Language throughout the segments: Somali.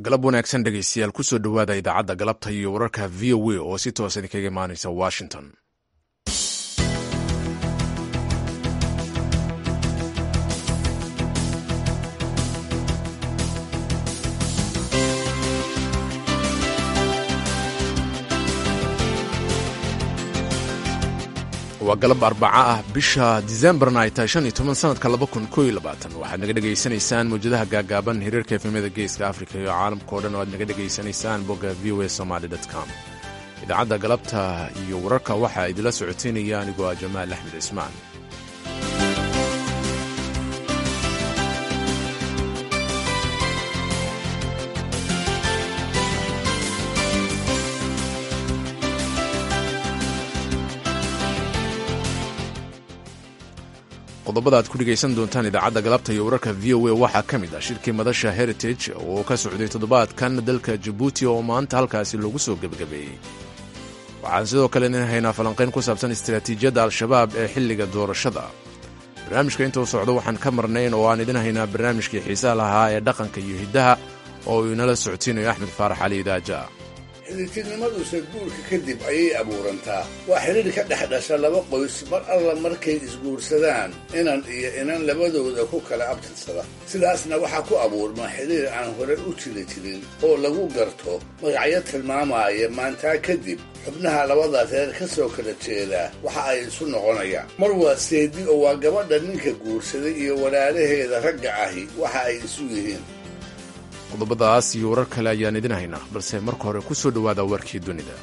galab wanaagsan dhegaystayaal kusoo dhowaada idaacadda galabta iyo wararka v o a oo si toosa idinkaga imaanaysa washington waa galab arbaca ah bisha disembarna ay tahay shan iyo toban sanadka laba kun koo iyo labaatan waxaad naga dhegaysanaysaan mawjadaha gaagaaban hiriirka efemyada geeska afrika iyo caalamkao dhan oo aad naga dhegaysanaysaan bogga v o a somaly com idaacadda galabta iyo wararka waxaa idila socoteynaya anigoo ah jamaal axmed cismaan qodobada aad ku dhegaysan doontaan idaacadda galabta iyo wararka v o a waxaa ka mid ah shirkii madasha heritage oo ka socday toddobaadkan dalka jabuuti oo maanta halkaasi lagu soo gebagabeeyey waxaan sidoo kale nin haynaa falanqayn ku saabsan istaraatiijiyadda al-shabaab ee xilliga doorashada barnaamijka intuu socdo waxaan ka marnayn oo aan idin haynaa barnaamijkii xiisaha lahaa ee dhaqanka iyo hiddaha oo uu inala socodsiinayo axmed faarax cali idaaja xidhiirtinimaduse guurka kadib ayay abuurantaa waa xidhiir ka dhex dhasha laba qoys mar alla markay isguursadaan inan iyo inan labadooda ku kala abtirsada sidaasna waxaa ku abuurma xidhiir aan hore u jiri jirin oo lagu garto magacyo tilmaamaya maantaa kadib xubnaha labada reer ka soo kala jeedaa waxa ay isu noqonayaan mar waa seedi oo waa gabadha ninka guursaday iyo walaalaheeda ragga ahi waxa ay isu yihiin qodobadaas iyo warar kale ayaan idin haynaa balse marka hore ku soo dhowaada warkii dunida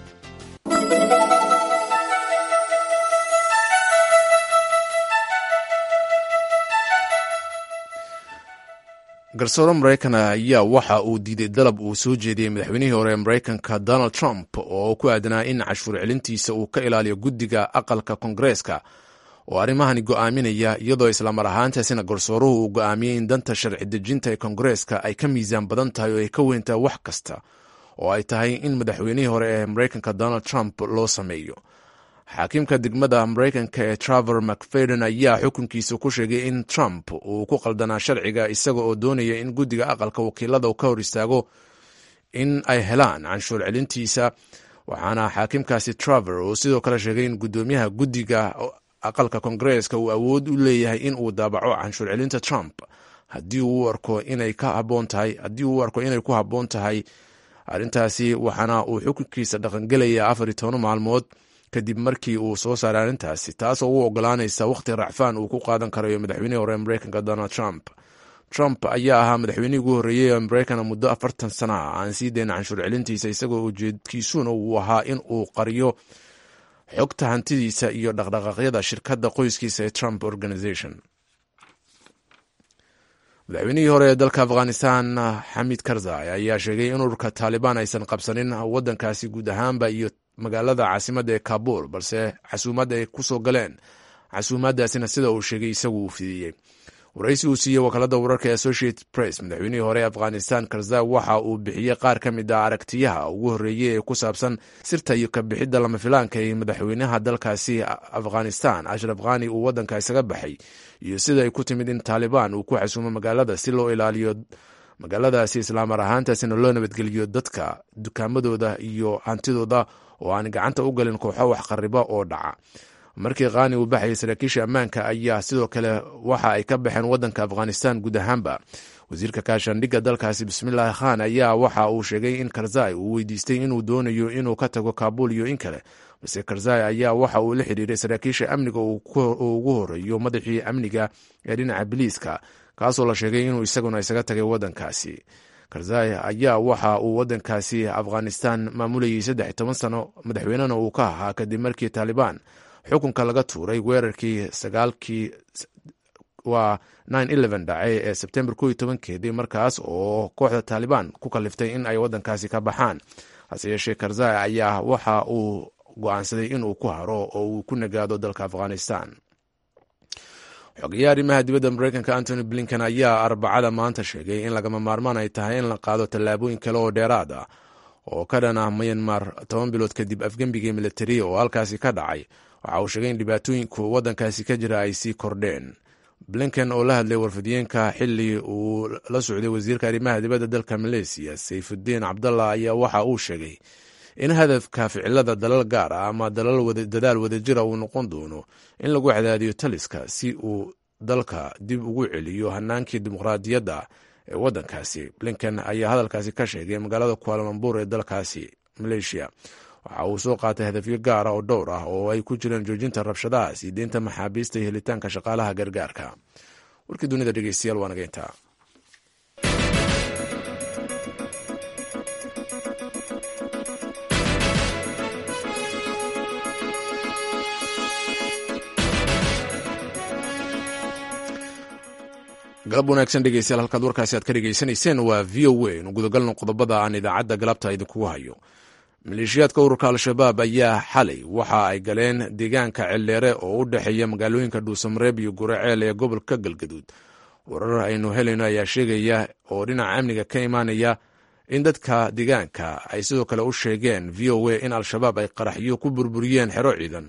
garsoore maraykan ayaa waxa uu diiday dalab uu soo jeediyey madaxweynihii hore ee maraykanka donald trump oo ku aadanaa in cashuur celintiisa uu ka ilaaliyo guddiga aqalka koongareeska oo arrimahani go'aaminaya iyadoo islamar ahaantaasina garsooruhu uu go'aamiyey in danta sharci dejinta ee koongareeska ay ka miisaan badan tahay oo ay ka weyntaa wax kasta oo ay tahay in madaxweynihii hore ee maraykanka donald trump loo sameeyo xaakiimka degmada maraykanka ee traver macfadon ayaa xukunkiisa ku sheegay in trump uu ku qaldanaa sharciga isaga oo doonaya in guddiga aqalka wakiilada uu ka hor istaago in ay helaan canshuur celintiisa waxaana xaakimkaasi traver uu sidoo kale sheegay in guddoomiyaha guddiga aqalka koongareeska uu awood u leeyahay in uu daabaco canshuur celinta trump haddii uu arko inay ka haboon tahay haddii uu arko inay ku habboon tahay arrintaasi waxaana uu xukunkiisa dhaqangelaya afar iyo toban maalmood kadib markii uu soo saaray arrintaasi taasoo u ogolaanaysa wakhti racfaan uu ku qaadan karayo madaxweynihii hore ee maraykanka donald trump trump ayaa ahaa madaxweynihii ugu horreeyey ee maraykan muddo afartan sana ah aan sii dayn canshuur celintiisa isagoo ujeedkiisuna uu ahaa in uu qariyo xogta hantidiisa iyo dhaqdhaqaaqyada shirkadda qoyskiisa ee trump organization madaxweynihii hore ee dalka afghanistan xamid karzai ayaa sheegay in ururka taalibaan aysan qabsanin waddankaasi guud ahaanba iyo magaalada caasimadda ee kabul balse casuumadda ay ku soo galeen casuumaadaasina sida uu sheegay isagu uu fidiyey waraysi uu siiyey wakaalada wararka ee associated press madaxweynihii hore ee afghanistan karzai waxa uu bixiyey qaar ka mid ah aragtiyaha ugu horreeyey ee ku saabsan sirta iyo kabixidda lama filaanka ee madaxweynaha dalkaasi afghanistan ashraf khani uu waddanka isaga baxay iyo sida ay ku timid in taalibaan uu ku xasuumo magaalada si loo ilaaliyo magaaladaasi islaamar ahaantaasina loo nabadgeliyo dadka dukaamadooda iyo hantidooda oo aan gacanta u galin kooxo wax qariba oo dhaca markii khani uu baxayay saraakiisha ammaanka ayaa sidoo kale waxa ay ka baxeen waddanka afghanistan guud ahaanba wasiirka kaashandhigga dalkaasi bismillahi khan ayaa waxa uu sheegay in karzai uu weydiistay inuu doonayo inuu ka tago kabul iyo in kale balse karzai ayaa waxa uu la xidhiiray saraakiisha amniga uu ugu horeeyo madaxii amniga ee dhinaca biliiska kaasoo la sheegay inuu isaguna isaga tagay waddankaasi karzai ayaa waxa uu waddankaasi afghanistan maamulayay saddex iyo toban sano madaxweynena uu ka ahaa kadib markii taalibaan xukunka laga tuuray weerarkii sagaalkii waa dhacay ee sebtembar ko iyo tobankeedii markaas oo kooxda taalibaan ku kaliftay in ay waddankaasi ka baxaan hase yeeshee karzai ayaa waxa uu go-aansaday inuu ku haro oo uu ku nagaado dalka afghanistan xogeyaha arrimaha dibadda maraykanka antony blinken ayaa arbacada maanta sheegay in lagama maarmaan ay tahay in la qaado tallaabooyin kale oo dheeraad ah oo ka dhan ah myanmar toban bilood kadib afgembigii militariya oo halkaasi ka dhacay waxa uu sheegay in dhibaatooyinku waddankaasi ka jira ay sii kordheen blinken oo la hadlay warfidiyeenka xili uu la socday wasiirka arrimaha dibadda dalka maleysiya sayfudiin cabdallah ayaa waxa uu sheegay in hadafka ficilada dalal gaar ah ama dadaal wadajira uu noqon doono in lagu cadaadiyo taliska si uu dalka dib ugu celiyo hanaankii dimuqraadiyadda ee waddankaasi blinken ayaa hadalkaasi ka sheegay magaalada kualamambur ee dalkaasi maleeshiya waxa uu soo qaatay hadafyo gaara oo dhowr ah oo ay ku jireen joojinta rabshadaha sii deynta maxaabiista iyo helitaanka shaqaalaha gargaarka warkii dunida dhegeystayaal waa nageyntaa galab wanaagsan dhegeystayaal halkaad warkaasi aad ka dhegeysanayseen waa v o a nu gudagalno qodobada aan idaacadda galabta idinkugu hayo maleeshiyaadka ururka al-shabaab ayaa xalay waxa ay galeen deegaanka celdheere oo u dhexeeya magaalooyinka dhuusamareeb iyo guraceel ee gobolka galgaduud warar aynu helayno ayaa sheegaya oo dhinaca amniga ka imaanaya in dadka deegaanka ay sidoo kale u sheegeen v o a in al-shabaab ay qaraxyo ku burburiyeen xero ciidan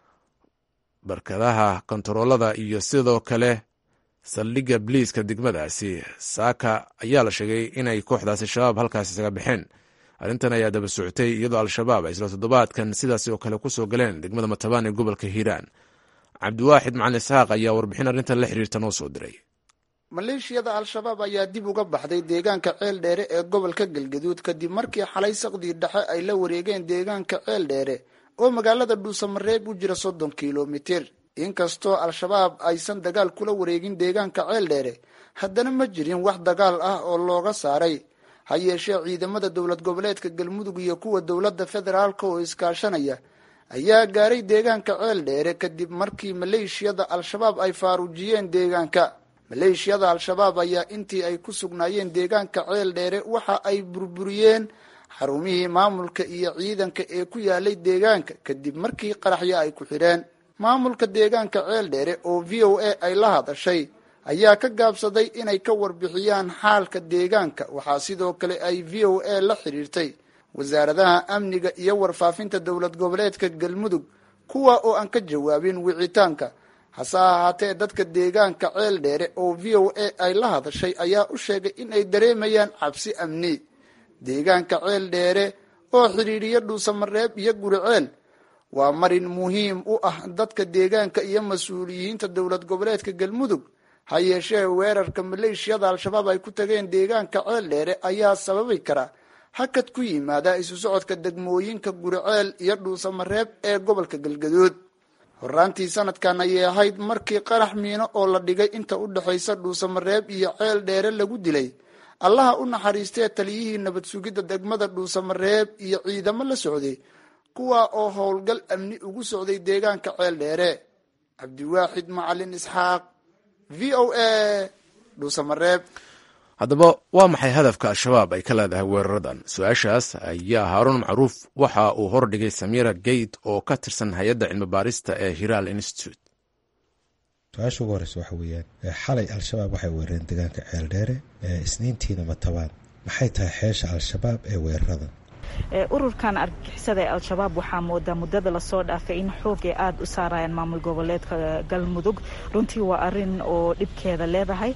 barkadaha kontaroolada iyo sidoo kale saldhigga biliiska degmadaasi saaka ayaa la sheegay inay kooxdaasi shabaab halkaas isaga baxeen arrintan ayaa daba socotay iyadoo al-shabaab ay isla toddobaadkan sidaasi oo kale kusoo galeen degmada matabaan ee gobolka hiiraan cabdiwaaxid macalin isxaaq ayaa warbixin arrintan la xiriirta noo soo diray maleeshiyada al-shabaab ayaa dib uga baxday deegaanka ceel dheere ee gobolka galgaduud kadib markii xalay saqdii dhexe ay la wareegeen deegaanka ceel dheere oo magaalada dhuusamareeb u jira soddon kilomitir inkastoo al-shabaab aysan dagaal kula wareegin deegaanka ceel dheere haddana ma jirin wax dagaal ah oo looga saaray ha yeeshee ciidamada dowlad goboleedka galmudug iyo kuwa dowladda federaalka oo iskaashanaya ayaa gaaray deegaanka ceel dheere kadib markii maleeshiyada al-shabaab ay faaruujiyeen deegaanka maleeshiyada al-shabaab ayaa intii ay ku sugnaayeen deegaanka ceel dheere waxa ay burburiyeen xarumihii maamulka iyo ciidanka ee ku yaalay deegaanka kadib markii qaraxyo ay ku xidheen maamulka deegaanka ceel dheere oo v o a ay la hadashay ayaa ka gaabsaday inay ka warbixiyaan xaalka deegaanka waxaa sidoo kale ay v o a la xidhiirtay wasaaradaha amniga iyo warfaafinta dowlad goboleedka galmudug kuwa oo aan ka jawaabin wicitaanka hase ahaatee dadka deegaanka ceel dheere oo v o a ay la hadashay ayaa u sheegay in ay dareemayaan cabsi amni deegaanka ceel dheere oo xidhiidhiya dhuusamareeb iyo guriceel waa marin muhiim u ah dadka deegaanka iyo mas-uuliyiinta dowlad goboleedka galmudug ha yeeshee weerarka maleeshiyada al-shabaab ay ku tageen deegaanka ceel dheere ayaa sababi kara hakad ku yimaada isu socodka degmooyinka guriceel iyo dhuusamareeb ee gobolka galgaduud horaantii sanadkan ayay ahayd markii qarax miino oo la dhigay inta u dhexaysa dhuusamareeb iyo ceel dheere lagu dilay allaha u naxariistee taliyihii nabad sugidda degmada dhuusamareeb iyo ciidamo la socday kuwa oo howlgal amni ugu socday deegaanka ceel dheere cabdiwaaxid macalin isxaaq v o a dhuusamareeb haddaba waa maxay hadafka al-shabaab ay ka leedahay weeraradan su-aashaas ayaa haaruun macruuf waxa uu hordhigay samira gate oo ka tirsan hay-adda cilmi baarista ee hiral institute su-aasha ugu horeysa waxa weeyaan xalay al-shabaab waxay weerareen deegaanka ceel dheere isniintiina matabaan maxay tahay xeesha al-shabaab ee weeraradan ururkan argagixisada ee al-shabaab waxaa moodaa muddada lasoo dhaafay in xoogay aada u saarayaan maamul goboleedka galmudug runtii waa arin oo dhibkeeda leedahay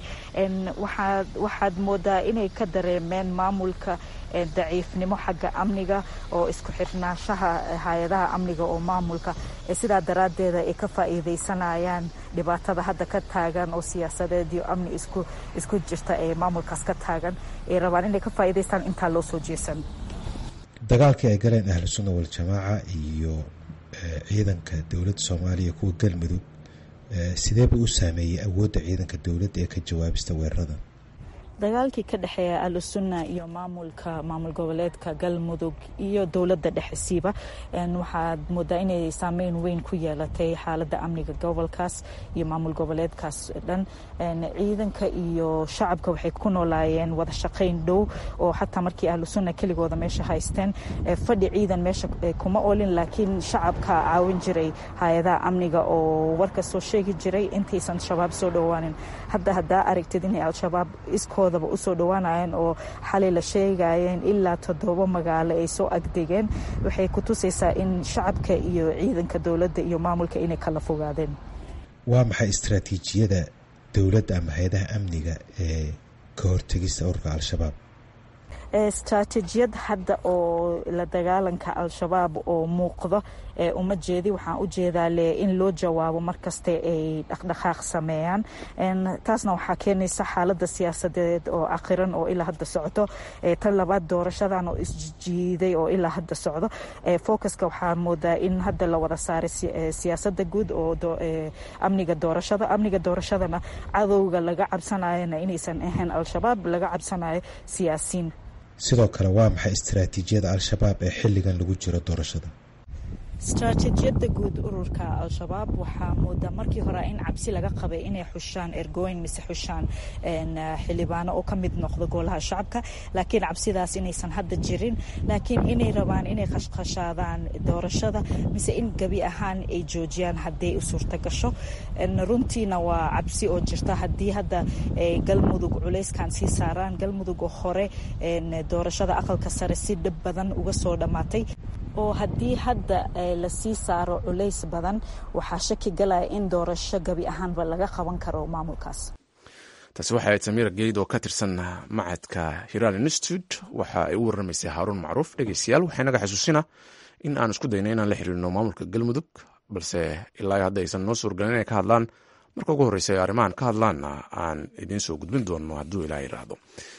waxaad moodaa inay ka dareemeen maamulka daciifnimo xagga amniga oo isku xirnaanshaha hay-adaha amniga oo maamulka sidaa daraaddeeda ay ka faa'iidaysanayaan dhibaatada hadda ka taagan oo siyaasadeed iyo amni isku jirta ee maamulkaas ka taagan ay rabaan inay ka faa'iidaystaan intaa loo soo jeesan dagaalkii ay galeen ahlu sunna waljamaaca iyo ciidanka dowladda soomaaliya kuwa galmudug sideeba u saameeyey awoodda ciidanka dowladda ee ka jawaabista weerarada dagaalkii ka dhexeeya ahlusunna iyo maamulka maamul goboleedka galmudug iyo dowladda dhexesiiba waxaad moodaa inay saameyn weyn ku yeelatay xaaladda amniga gobolkaas iyo maamul goboleedkaas dhan ciidanka iyo shacabka waxay ku noolaayeen wada shaqayn dhow oo xataa markii ahlusunna keligooda meesha haysteen fadhi ciidan meesha kuma olin laakiin shacabka caawin jiray hay-adaha amniga oo warka soo sheegi jiray intaysan shabaab soo dhowaanin hadda haddaa aragtid inay al-shabaab iskooda usoo dhawaanayeen oo xalay la sheegayeen ilaa toddoba magaalo ay soo agdegeen waxay ku tusaysaa in shacabka iyo ciidanka dowladda iyo maamulka inay kala fogaadeen waa maxay istraatiijiyada dowladda ama hay-adaha amniga ee ka hortegista ururka al-shabaab istraatijiyad hadda oo la dagaalanka al-shabaab oo muuqdo uma jeedi waxaan u jeedaa le in loo jawaabo markaste ay dhaqdhaqaaq sameeyaan taasna waxaa keenaysa xaalada siyaasadeed oo akhiran oo ilaa hadda socdo tan labaad doorashadan oo isjiiday oo ilaa hadda socdo focuska waxaa moodaa in hadda la wada saaray siyaasada guud oo amniga doorashada amniga doorashadana cadowga laga cabsanayona inaysan ahayn al-shabaab laga cabsanayo siyaasiin sidoo kale waa maxay istaraatiijiyada al-shabaab ee xilligan lagu jiro doorashada istraatijiyada guud ururka al-shabaab waxaa moodaa markii hore in cabsi laga qabay inay xushaan ergooyin mise xushaan xildhibaano oo ka mid noqdo golaha shacabka laakiin cabsidaas inaysan hadda jirin laakiin inay rabaan inay khashkhashaadaan doorashada mise in gebi ahaan ay joojiyaan haddii u suurta gasho runtiina waa cabsi oo jirta haddii hadda galmudug culayskan sii saaraan galmudug oo hore doorashada aqalka sare si dhib badan uga soo dhammaatay oo haddii hadda lasii saaro culays badan waxaa shaki galaya in doorasho gebi ahaanba laga qaban karo maamulkaas taasi waxay ahayd samiir geyd oo ka tirsan macadka hiral institute waxa ay u warramaysay haaruun macruuf dhegeystayaal waxay naga xasuusina in aan isku dayna inaan la xiriirno maamulka galmudug balse ilaa hadda aysan noo suurgalin inay ka hadlaan marka ugu horreysa ay arrimahan ka hadlaanna aan idiin soo gudbin doono hadduu ilaa yiraahdo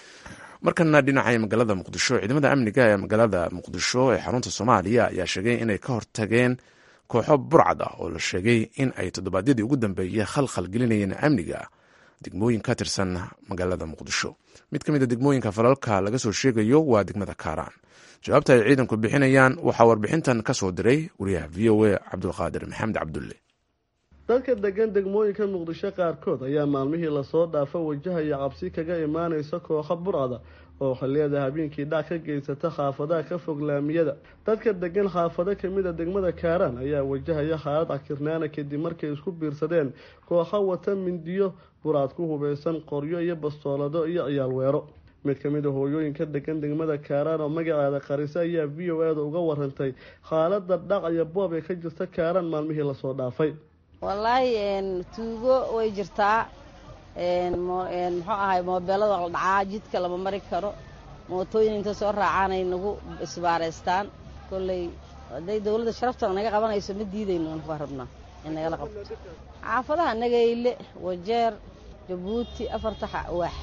markana dhinacay magaalada muqdisho ciidamada amniga ee magaalada muqdisho ee xarunta soomaaliya ayaa sheegay inay ka hortageen kooxo burcad ah oo la sheegay in ay toddobaadyadii ugu dambeeyey khalkhal gelinayeen amniga degmooyin ka tirsan magaalada muqdisho mid ka mid a degmooyinka falalka laga soo sheegayo waa degmada kaaraan jawaabta ay ciidanku bixinayaan waxaa warbixintan ka soo diray wariyaha v o a cabdulqaadir maxamed cabdulle dadka degan degmooyinka muqdisho qaarkood ayaa maalmihii lasoo dhaafo wajahaya cabsi kaga imaanaysa kooxo burcada oo xilliyada habeenkii dhac ka geysata xaafadaha ka fog laamiyada dadka degan xaafado kamida degmada kaaraan ayaa wajahaya xaalad cakirnaana kadib markay isku biirsadeen kooxo wata mindiyo burcad ku hubeysan qoryo iyo bastoolado iyo ciyaal weero mid ka mid a hooyooyinka degan degmada kaaraan oo magaceeda qarisa ayaa v o e da uga warantay xaalada dhac iyo boob ee ka jirta kaaraan maalmihii lasoo dhaafay wallaahi tuugo way jirtaa muxuu ahay moobeelada la dhacaa jidka lama mari karo mootooyin inta soo raacaanay nagu isbaaraystaan kolley hadday dowladda sharaftana naga qabanayso ma diidayno anku rabnaa in nagala qabto xaafadaha nagayle wajeer jabuuti afarta waax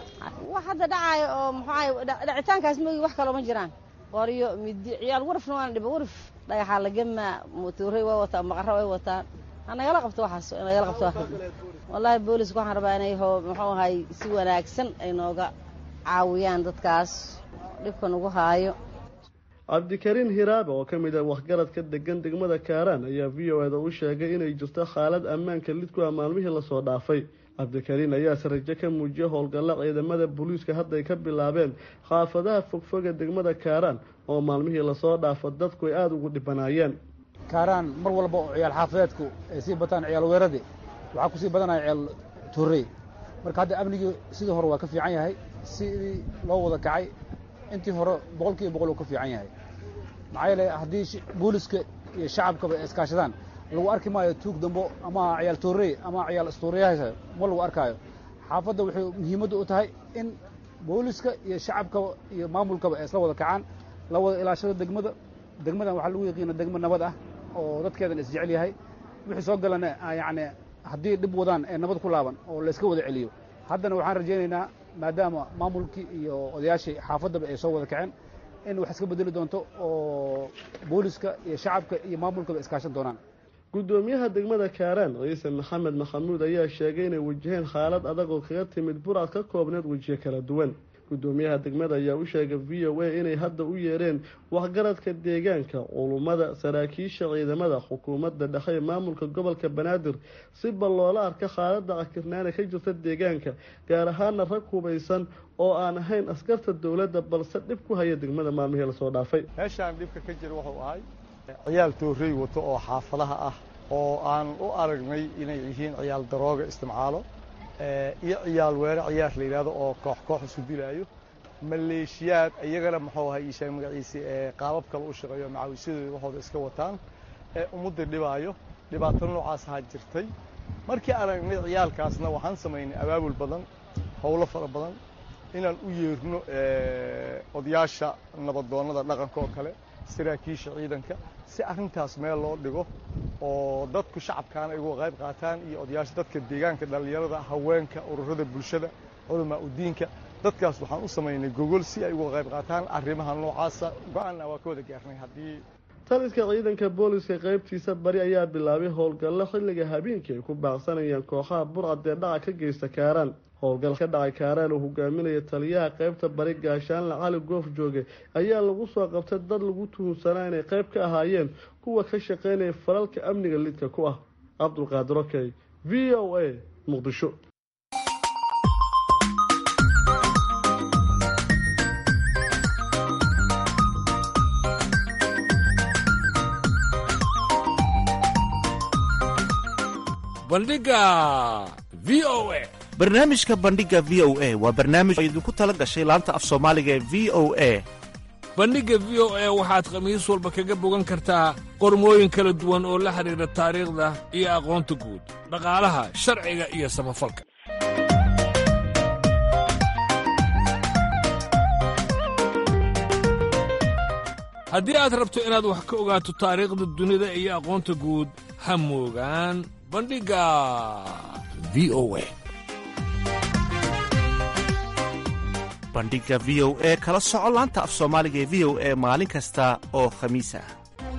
wax hadda dhacaayo oo muxuu ahay dhacitaankaas mogi wax kaloo ma jiraan qoryo midi ciyaal warafna waana dhiba waraf dhagaxaa lagamaa mootooray way wataan maqaro way wataan nagala qabto waxaas nagala qabto wallaahi booliska waxaan rabaa inay ho muxuu ahay si wanaagsan ay nooga caawiyaan dadkaas dhibka nagu haayo cabdikariin hiraabe oo ka mid ah waxgaradka degan degmada kaaraan ayaa v o eda u sheegay inay jirto xaalad ammaanka lid ku ah maalmihii lasoo dhaafay cabdikariin ayaase rajo ka muujiyay howlgalla ciidamada booliiska hadday ka bilaabeen xaafadaha fogfoga degmada kaaraan oo maalmihii lasoo dhaafo dadku ay aada ugu dhibanaayeen kaaraan mar walba oo ciyaal xaafadeedku ay sii bataan ciyaal weeradi waxaa kusii badanaya ciyaal tuurey marka hadda amnigii sidii hore waa ka fiican yahay sidii loo wada kacay intii hore boqol kiiba boqol uu ka fiican yahay maxaa yeele haddii booliska iyo shacabkaba ay iskaashadaan lagu arki maayo tuug dambo ama ciyaal tuurey ama ciyaal istuuriyaha ma lagu arkaayo xaafadda waxay muhiimaddu u tahay in booliska iyo shacabkaba iyo maamulkaba ay isla wada kacaan la wada ilaashado degmada degmadan waxaa lagu yaqiina degmo nabad ah oo dadkeedan isjecel yahay wixii soo galana yacni haddii dhib wadaan ee nabad ku laaban oo layska wada celiyo haddana waxaan rajaynaynaa maadaama maamulkii iyo odayaashii xaafaddaba ay soo wada kaceen in wax iska bedeli doonto oo booliska iyo shacabka iyo maamulkaba iskaashan doonaan guddoomiyaha degmada kaaraan ciise maxamed maxamuud ayaa sheegay inay wajaheen xaalad adag oo kaga timid burcad ka koobneed wejiyo kala duwan guddoomiyaha degmada ayaa u sheegay v o a inay hadda u yeereen waxgaradka deegaanka culummada saraakiisha ciidamada xukuumadda dhexe ee maamulka gobolka banaadir si bal loola arka xaaladda cakirnaana ka jirta deegaanka gaar ahaana rag hubaysan oo aan ahayn askarta dowladda balse dhib ku haya degmada maalmihii lasoo dhaafay meeshaan dhibka ka jira wuxuu ahay ciyaal toorey wato oo xaafadaha ah oo aan u aragnay inay yihiin ciyaal darooga isticmaalo iyo ciyaal weere ciyaar la yidhahdo oo koox koox isu dilaayo maleeshiyaad iyagana muxuu ahay iisheeg magaciisi ee qaabab kale u shaqeeyo macawisyadooda waxooda iska wataan ee ummadda dhibaayo dhibaato noocaas ahaa jirtay markii aragnay ciyaalkaasna waxaan samaynay abaabul badan howlo fara badan inaan u yeerno odayaasha nabadoonnada dhaqanka oo kale saraakiisha ciidanka si arrintaas meel loo dhigo oo dadku shacabkaana ay uga qayb qaataan iyo odayaasha dadka deegaanka dhallinyarada haweenka ururada bulshada culamaa udiinka dadkaas waxaan u samaynay gogol si ay uga qayb qaataan arrimaha noocaasa go-aanna waa ka wada gaarnay haddii taliska ciidanka booliska qaybtiisa bari ayaa bilaabay howlgallo xilliga habeenkii ay ku baaqsanayaan kooxaha burcad ee dhaca ka geysta kaaraan howlgal ka dhacay kaaraan oo hogaaminaya taliyaha qaybta bari gaashaanle cali goof jooge ayaa lagu soo qabtay dad lagu tuhunsanaa inay qayb ka ahaayeen kuwa ka shaqaynaya falalka amniga lidka ku ah cabdulqaadir okey v o a muqdisho bandhiga v o a barnaamijka bandhiga v o a waa barnaamij oo idinku tala gashay laanta af soomaaliga ee v o a bandhigga v o a waxaad khamiis walba kaga bogan kartaa qormooyin kala duwan oo la xidhiidha taariikhda iyo aqoonta guud dhaqaalaha sharciga iyo samafalka haddii aad rabto inaad wax ka ogaato taariikhda dunida iyo aqoonta guud ha moogaan bandhigga v o a bandhiga v o e kala soco laanta af soomaaliga ee v o e maalin kasta oo khamiis ah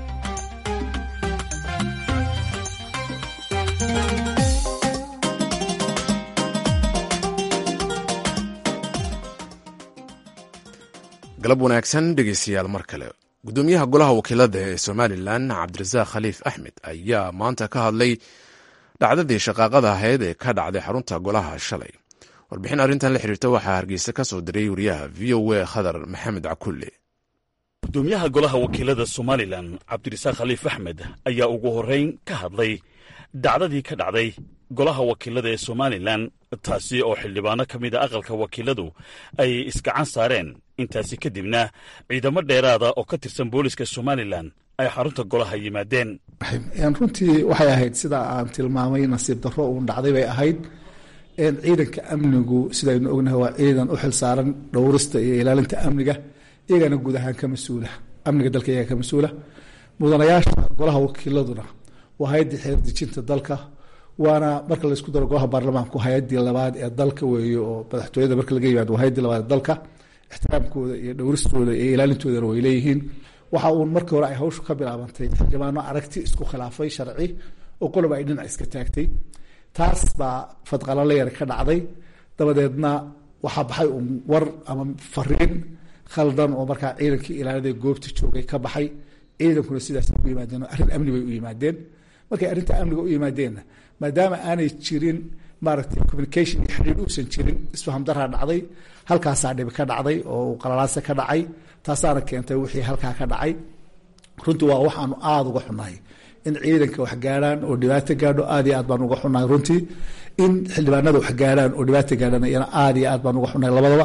galab wanaagsan dhegeystayaal mar kale gudoomiyaha golaha wakiilada ee somalilan cabdirasaaq khaliif axmed ayaa maanta ka hadlay dhacdadii shaqaaqada ahayd ee ka dhacday xarunta golaha shalay warbixin arrintan la xiriirta waxaa hargeysa ka soo diray wariyaha v o a khadar maxamed cakulle gudoomiyaha golaha wakiilada somalilan cabdirasaaq khaliif axmed ayaa ugu horrayn ka hadlay dhacdadii ka dhacday golaha wakiilada ee somalilan taasi oo xildhibaano ka mid a aqalka wakiiladu ay isgacan saareen intaasi kadibna ciidamo dheeraada oo ka tirsan booliska somalilan ay xarunta golaha yimaadeen runtii waxay ahayd sida aan tilmaamay nasiib darro uun dhacday bay ahayd ciidanka amnigu sidaynu ognahay waa ciidan u xilsaaran dhowrista iyo ilaalinta amniga iyagana guud ahaan ka mas-uula amniga dalka iyaga ka mas-uula mudanayaasha golaha wakiiladuna waa hay-addii xeerdejinta dalka waana marka laysku daro golaha baarlamaanku hay-adii labaad ee dalka weeye oo madaxtooyada marka laga yimaado waa hay-adii labaad ee dalka ixtiraamkooda iyo dhowristooda iyo ilaalintoodana way leeyihiin waxa uun markii hore ay hawshu ka bilaabantay xildhibaano aragti isku khilaafay sharci oo qoloba ay dhinac iska taagtay taas baa fadqalala yar ka dhacday dabadeedna waxaa baxay uun war ama fariin khaldan oo markaa ciidankii ilaalada goobta joogay ka baxay ciidankuna sidaas ku yimaadeen arrin amni bay u yimaadeen markay arrinta amniga u yimaadeenna maadaama aanay jirin maaragtay communication iyo xiriir uusan jirin isfaham daraa dhacday halkaasaa dhibi ka dhacday oo qalalaase ka dhacay taasaana keentay wixii halkaa ka dhacay runtii waa waxaanu aada uga xunahay in ciidanka wax gaarhaan oo dhibaato gaadho aad iyo aad baan uga xunahay runtii in xildhibaanada wax gaarhaan oo dhibaato gaadhana iyana aad iyo aad baan uga xunahay labadaba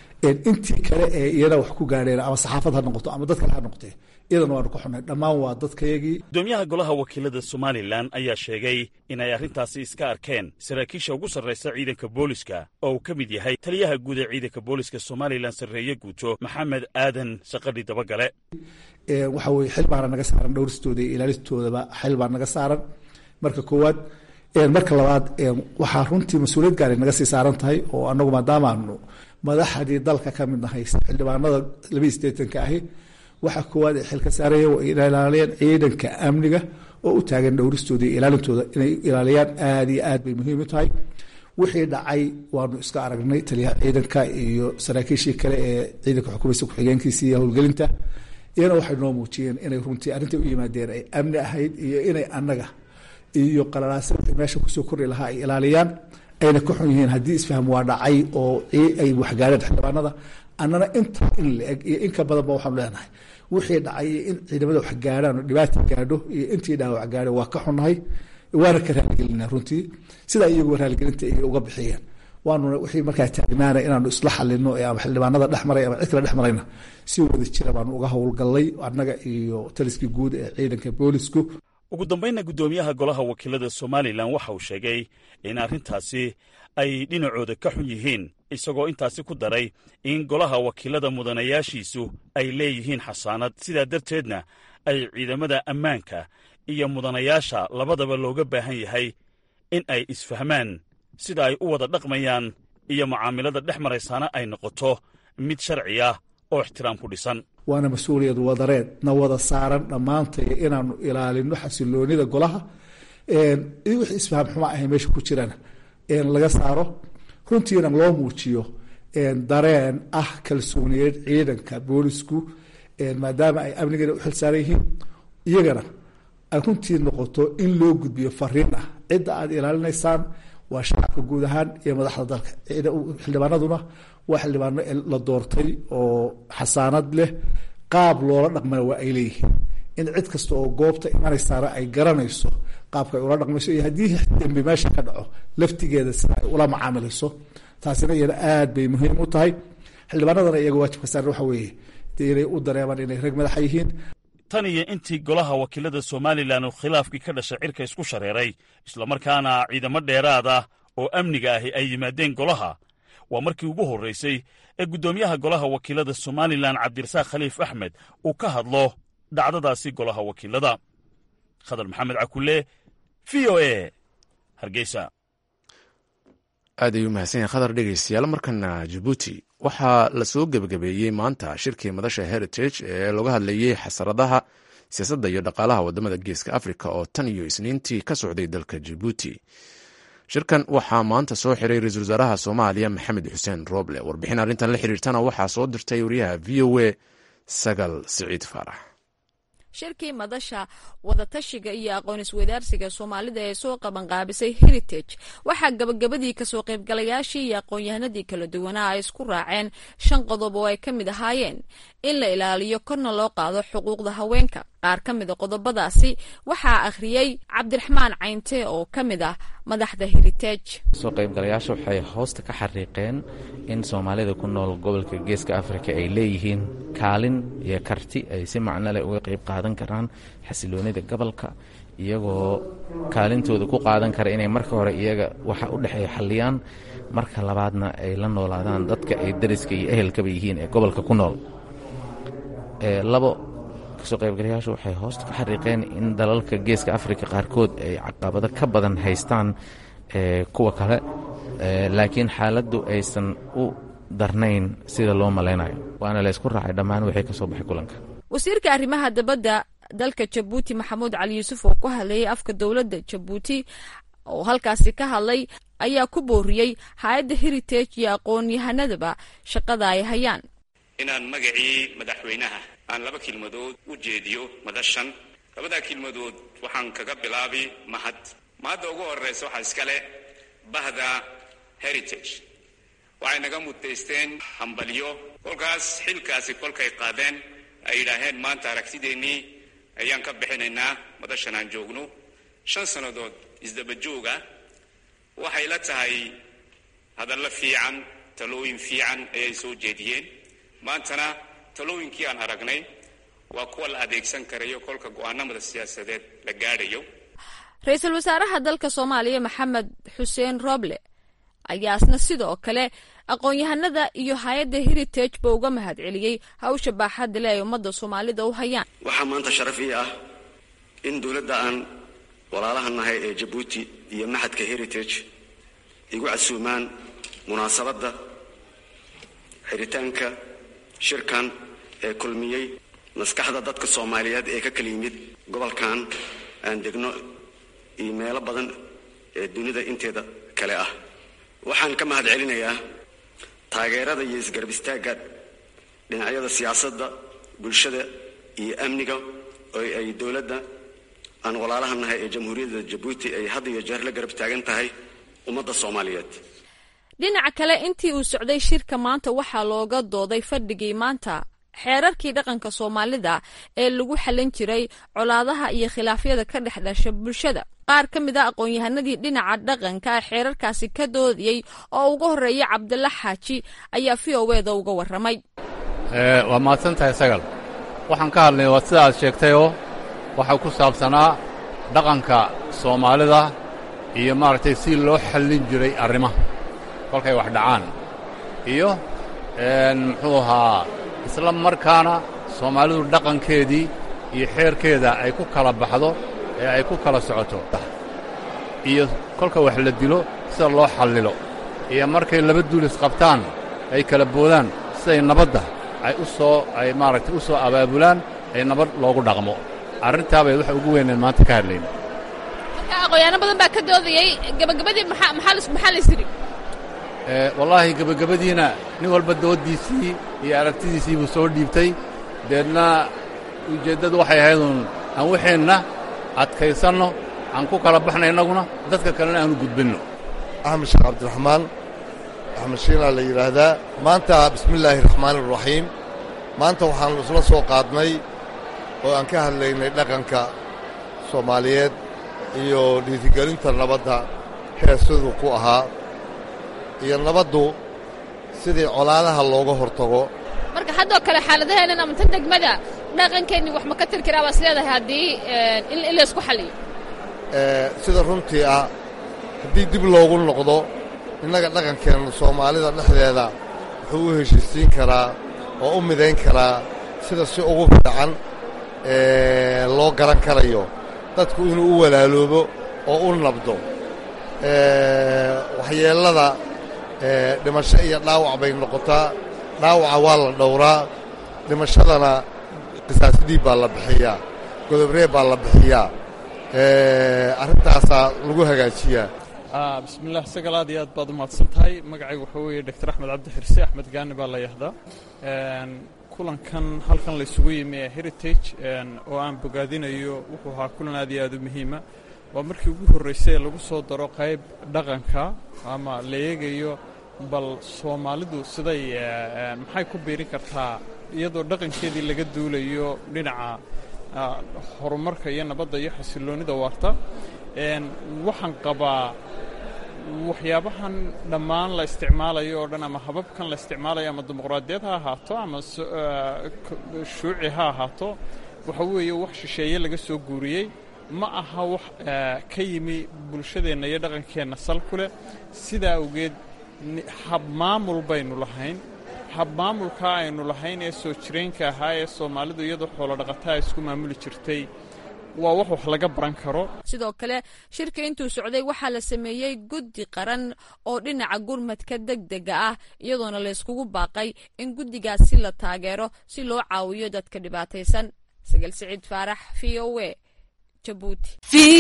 intii kale ee iyana wax ku gaadheen ama saxaafad ha noqoto ama dad kale ha noqotee iyadana waanu ka xunahay dhammaan waa dadkayagii gudoomiyaha golaha wakiilada somalilan ayaa sheegay inay arrintaasi iska arkeen saraakiisha ugu sarraysa ciidanka booliska oo uu ka mid yahay taliyaha guud ee ciidanka booliska somalilan sarreeye guuto maxamed aadan saqadhi dabagale waxa weye xil baana naga saaran dhowristooda iyo ilaalistoodaba xil baa naga saaran marka koowaad marka labaad waxaa runtii mas-uuliyad gaari naga sii saaran tahay oo anagu maadaamaanu madaxdii dalka ka mid nahay xildhibaanada labaiyi sideetanka ahi waxa koowaad ee xilka saaraya waa inay ilaaliyaan ciidanka amniga oo u taagan dhowristooda iyo ilaalintooda inay ilaaliyaan aada iyo aad bay muhiim u tahay wixii dhacay waanu iska aragnay taliyaha ciidanka iyo saraakiishii kale ee ciidanka xukuumaysa ku-xigeenkiisa iyo howlgelinta iyana waxay noo muujiyeen inay runtii arrintai u yimaadeen ay amni ahayd iyo inay annaga iyo qalalaase wixii meesha kusoo kori lahaa ay ilaaliyaan ayna ka xun yihiin haddii isfaham waa dhacay oo ay waxgaareen xildhibaanada annana inta in la eg iyo in ka badanba waxaanu leenahay wixii dhacay iyo in ciidamada wax gaarhaan oo dhibaata gaadho iyo intii dhaawac gaadho waa ka xunnahay waana ka raaligelinaa runtii sidaa iyaguba raaligelinta ay uga bixiyeen waanuna wixii markaa taagnaana inaanu isla xalino ama xildhibaanada dhex maray ama cid kale dhex marayna si wada jira baanu uga howlgallay annaga iyo taliskii guud ee ciidanka boolisku ugu dambaynna guddoomiyaha golaha wakiilada somalilan waxa uu sheegay in arrintaasi ay dhinacooda ka xun yihiin isagoo intaasi ku daray in golaha wakiilada mudanayaashiisu ay leeyihiin xasaanad sidaa darteedna ay ciidamada ammaanka iyo mudanayaasha labadaba looga baahan yahay in ay isfahmaan sida ay u wada dhaqmayaan iyo mucaamilada dhex maraysaana ay noqoto mid sharci ah oo ixtiraam ku dhisan waana mas-uuliyad wadareed na wada saaran dhammaantay inaanu ilaalino xasiloonida golaha wixii isfaham xuma ahay meesha ku jirana laga saaro runtiina loo muujiyo dareen ah kalsooniyeed ciidanka boolisku maadaama ay amnigeena u xilsaaran yihiin iyagana ay runtii noqoto in loo gudbiyo fariin ah cidda aad ilaalinaysaan waa shacabka guud ahaan iyo madaxda dalka xildhibaanaduna waa xildhibaano la doortay oo xasaanad leh qaab loola dhaqmana waa ay leeyihiin in cid kasta oo goobta imanaysaana ay garanayso qaabka ay ula dhaqmayso iyo haddii dembi meesha ka dhaco laftigeeda sida ay ula macaamilayso taasina iyana aad bay muhiim u tahay xildhibaanadana iyaga waajibka saaran waxa weeye dee inay u dareemaan inay rag madaxa yihiin tan iyo intii golaha wakiilada somalilan uu khilaafkii ka dhashay cirka isku shareeray islamarkaana ciidamo dheeraad ah oo amniga ahi ay yimaadeen golaha waa markii ugu horraysay ee guddoomiyaha golaha wakiilada somalilan cabdirasaaq khaliif axmed uu ka hadlo dhacdadaasi golaha wakiilada khadar maxamed cakulle v o e hargeysa aad ayuu mahadsan yahay khadar dhegeystayaal markana jabuuti waxaa lasoo gebagabeeyey maanta shirkii madasha heritage ee looga hadlayey xasaradaha siyaasadda iyo dhaqaalaha wadamada geeska africa oo tan iyo isniintii ka socday dalka jabuuti shirkan waxaa maanta soo xiray ra-iisul wasaaraha soomaaliya maxamed xuseen roble warbixin arrintan la xiriirtana waxaa soo dirtay wariyaha v o a sagal siciid faarax shirkii madasha wadatashiga iyo aqoon isweydaarsiga soomaalida ee soo qabanqaabisay heritage waxaa gabagabadii kasoo qaybgalayaashii iyo aqoon-yahanadii kala duwanaa ay isku raaceen shan qodob oo ay ka mid ahaayeen in la ilaaliyo korna loo qaado xuquuqda haweenka qaar ka mida qodobadaasi waxaa akhriyey cabdiraxmaan caynte oo ka mid ah madaxda heritage soo qaybgalayaasha waxay hoosta ka xariiqeen in soomaalida ku nool gobolka geeska afrika ay leeyihiin kaalin iyo karti ay si macno leh uga qayb qaadan karaan xasiloonida gobolka iyagoo kaalintooda ku qaadan kara inay marka hore iyaga waxa u dhexeeya xalliyaan marka labaadna ay la noolaadaan dadka ay dariska iyo ehelkaba yihiin ee gobolka ku nool labo kasoo qaybgalayaashu waxay hoosta ka xariiqeen in dalalka geeska afrika qaarkood ay caqabado ka badan haystaan kuwa kale laakiin xaaladdu aysan u darnayn sida loo malaynayo waana laysku raacay dhammaan wixii ka soo baxay kulanka wasiirka arrimaha dabadda dalka jabuuti maxamuud cali yuusuf oo ku hadlayay afka dowladda jabuuti oo halkaasi ka hadlay ayaa ku booriyey hay-adda heritage iyo aqoon-yahanadaba shaqada ay hayaan inaan magacii madaxweynaha aan laba kelmadood u jeediyo madashan labadaa kelmadood waxaan kaga bilaabi mahad mahadda ugu horraysa waxaa iskale bahda heritage waxay naga mutaysteen hambalyo kolkaas xilkaasi kolkay qaadeen ay yidhaaheen maanta aragtideennii ayaan ka bixinaynaa madashan aan joogno shan sannadood isdaba jooga waxay la tahay hadallo fiican talooyin fiican ayay soo jeediyeen maantana talooyinkii aan aragnay waa kuwa la adeegsan karayo kolka go'aanamada siyaasadeed la gaadhayo ra-iisul wasaaraha dalka soomaaliya maxamed xuseen roble ayaasna sidoo kale aqoon-yahanada iyo hay-adda heritage ba uga mahad celiyey hawsha baaxadda le ay ummadda soomaalida u hayaan waxaa maanta sharaf ii ah in dowladda aan walaalaha nahay ee jabuuti iyo maxadka heritage igu casuumaan munaasabadda xiritaanka shirkan ee kulmiyey maskaxda dadka soomaaliyeed ee ka kala yimid gobolkan aan degno iyo meelo badan ee dunida inteeda kale ah waxaan ka mahad celinayaa taageerada iyo isgarab istaagga dhinacyada siyaasadda bulshada iyo amniga oo ay dowladda aan walaalaha nahay ee jamhuuriyadda jabuuti ay had iyo jeer la garab taagan tahay ummadda soomaaliyeed dhinaca kale intii uu socday shirka maanta waxaa looga dooday fadhigii maanta xeerarkii dhaqanka soomaalida ee lagu xallin jiray colaadaha iyo khilaafyada ka dhex dhasha bulshada qaar ka mid a aqoon-yahanadii dhinaca dhaqanka xeerarkaasi ka doodayey oo ugu horreeya cabdalla xaaji ayaa v o eda uga warramay waa mahadsan tahay sagal waxaan ka hadlay waa sida aad sheegtayoo waxaa ku saabsanaa dhaqanka soomaalida iyo maaragtay si loo xallin jiray arrimaha kolkay wax dhacaan iyo muxuu ahaa isla markaana soomaalidu dhaqankeedii iyo xeerkeeda ay ku kala baxdo ee ay ku kala socoto iyo kolka wax la dilo sida loo xallilo iyo markay laba duulis qabtaan ay kala boodaan siday nabadda ay u soo ay maaragtay u soo abaabulaan ay nabad loogu dhaqmo arrintaa bay waxa ugu weyneen maanta ka hadlayna marka aqoonyaano badan baa ka doodayey gebagabadii maxaa maxaa lays yidhi wallaahi gebagabadiina nin walba dooddiisii iyo aragtidiisii buu soo dhiibtay deedna ujeeddadu waxay ahaydun aan waxeenna adkaysanno aan ku kala baxna innaguna dadka kalena aanu gudbinno axmed sheekh cabdiraxmaan axmed shiilaa la yidhaahdaa maanta bismillaahi raxmaani iraxiim maanta waxaannu isla soo qaadnay oo aan ka hadlaynay dhaqanka soomaaliyeed iyo dhiirigelinta nabadda heesiduu ku ahaa iyo nabaddu sidii colaadaha looga hortago marka haddoo kale xaaladaheennan ama tan degmada dhaqankeennii wax ma ka tir karaa baas leedahay haddii in laysku xalliyo sida runtii ah haddii dib loogu noqdo innaga dhaqankeenna soomaalida dhexdeeda wuxuu u heshiisiin karaa oo u midayn karaa sida si ugu fiican loo garan karayo dadku inuu u walaaloobo oo u nabdo waxyeellada dhimasho iyo dhaawac bay noqotaa dhaawaca waa la dhowraa dhimashadana qisaasidii baa la bixiyaa godobree baa la bixiyaa arrintaasaa lagu hagaajiyaa bismillaah sagal aad iyo aad baad u mahadsan tahay magacaygu waxaa weeye doctor axmed cabdi xirse axmed gaani baa la yahdaa kulankan halkan laysugu yimi ee heritage oo aan bogaadinayo wuxuu ahaa kulan aad iyo aad u muhiima waa markii ugu horraysay ee lagu soo daro qayb dhaqanka ama la eegayo bal soomaalidu siday maxay ku biirin kartaa iyadoo dhaqankeedii laga duulayo dhinaca horumarka iyo nabadda iyo xasilloonnida waarta waxaan qabaa waxyaabahan dhammaan la isticmaalayo oo dhan ama hababkan la isticmaalayo ama dimuqraadiyad ha ahaato ama shuuci ha ahaato waxa weeye wax shisheeye laga soo guuriyey ma aha wax ka yimi bulshadeenna iyo dhaqankeenna sal ku leh sidaa awgeed habmaamul baynu lahayn habmaamulkaa aynu lahayn ee soo jireenka ahaa ee soomaalidu iyadoo xoolo dhaqataa isku maamuli jirtay waa wax wax laga baran karo sidoo kale shirka intuu socday waxaa la sameeyey guddi qaran oo dhinaca gurmadka deg dega ah iyadoona layskugu baaqay in guddigaasi la taageero si loo caawiyo dadka dhibaataysan sagal siciid faarax v o e jabuuti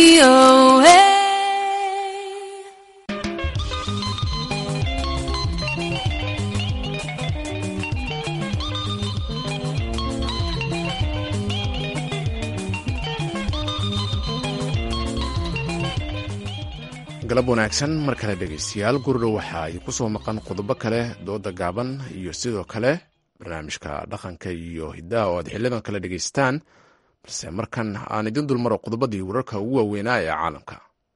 galab wanaagsan mar kale dhegaystayaal gurdhow waxaa ay ku soo maqan qodobo kale dooda gaaban iyo sidoo kale barnaamijka dhaqanka iyo hiddaha oo aad xilidan kale dhegaysataan balse markan aan idin dulmaro qodobadii wararka ugu waaweynaa ee caalamka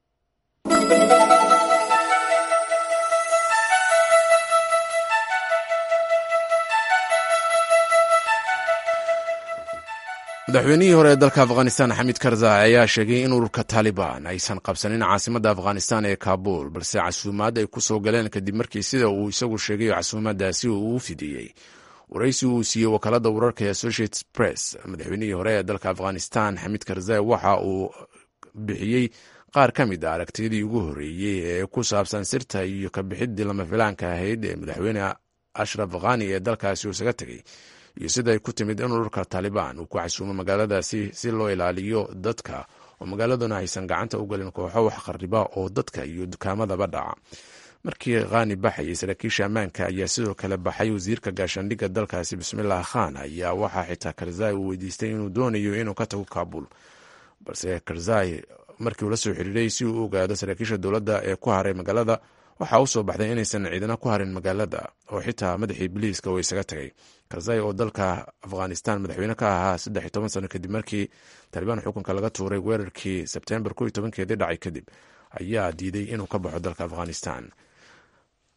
madaxweynihii hore ee dalka afghanistan xamid karzai ayaa sheegay in ururka taalibaan aysan qabsanin caasimadda afghanistan ee kaabul balse casuumaad ay ku soo galeen kadib markii sida uu isagu sheegay casuumaadaasi uu u fidiyey waraysi uu siiyey wakaalada wararka ee associated press madaxweynihii hore ee dalka afghanistan xamid karzai waxa uu bixiyey qaar ka mid a aragtiyadii ugu horreeyey ee ku saabsan sirta iyo kabixidii lama filaanka ahayd ee madaxweyne ashraf khani ee dalkaasi uu isaga tegey iyo sida ay ku timid in ururka taalibaan uu ku casuumo magaaladaasi si loo ilaaliyo dadka oo magaaladuna aysan gacanta u gelin kooxo wax khariba oo dadka iyo dukaamadaba dhaca markii khani baxayay saraakiisha ammaanka ayaa sidoo kale baxay wasiirka gaashaandhigga dalkaasi bismilah khan ayaa waxaa xitaa karzai uu weydiistay inuu doonayo inuu ka tago kabul balse karzai markii uu la soo xiriiray si uu u ogaado saraakiisha dowladda ee ku haray magaalada waxaa u soo baxday inaysan ciidana ku harin magaalada oo xitaa madaxii biliiska uu isaga tagay karzai oo dalka afghanistan madaxweyne ka ahaa saddex iyo toban sano kadib markii taalibaan xukunka laga tuuray weerarkii sebtembar kow iyo tobankeedii dhacay kadib ayaa diiday inuu ka baxo dalka afghanistan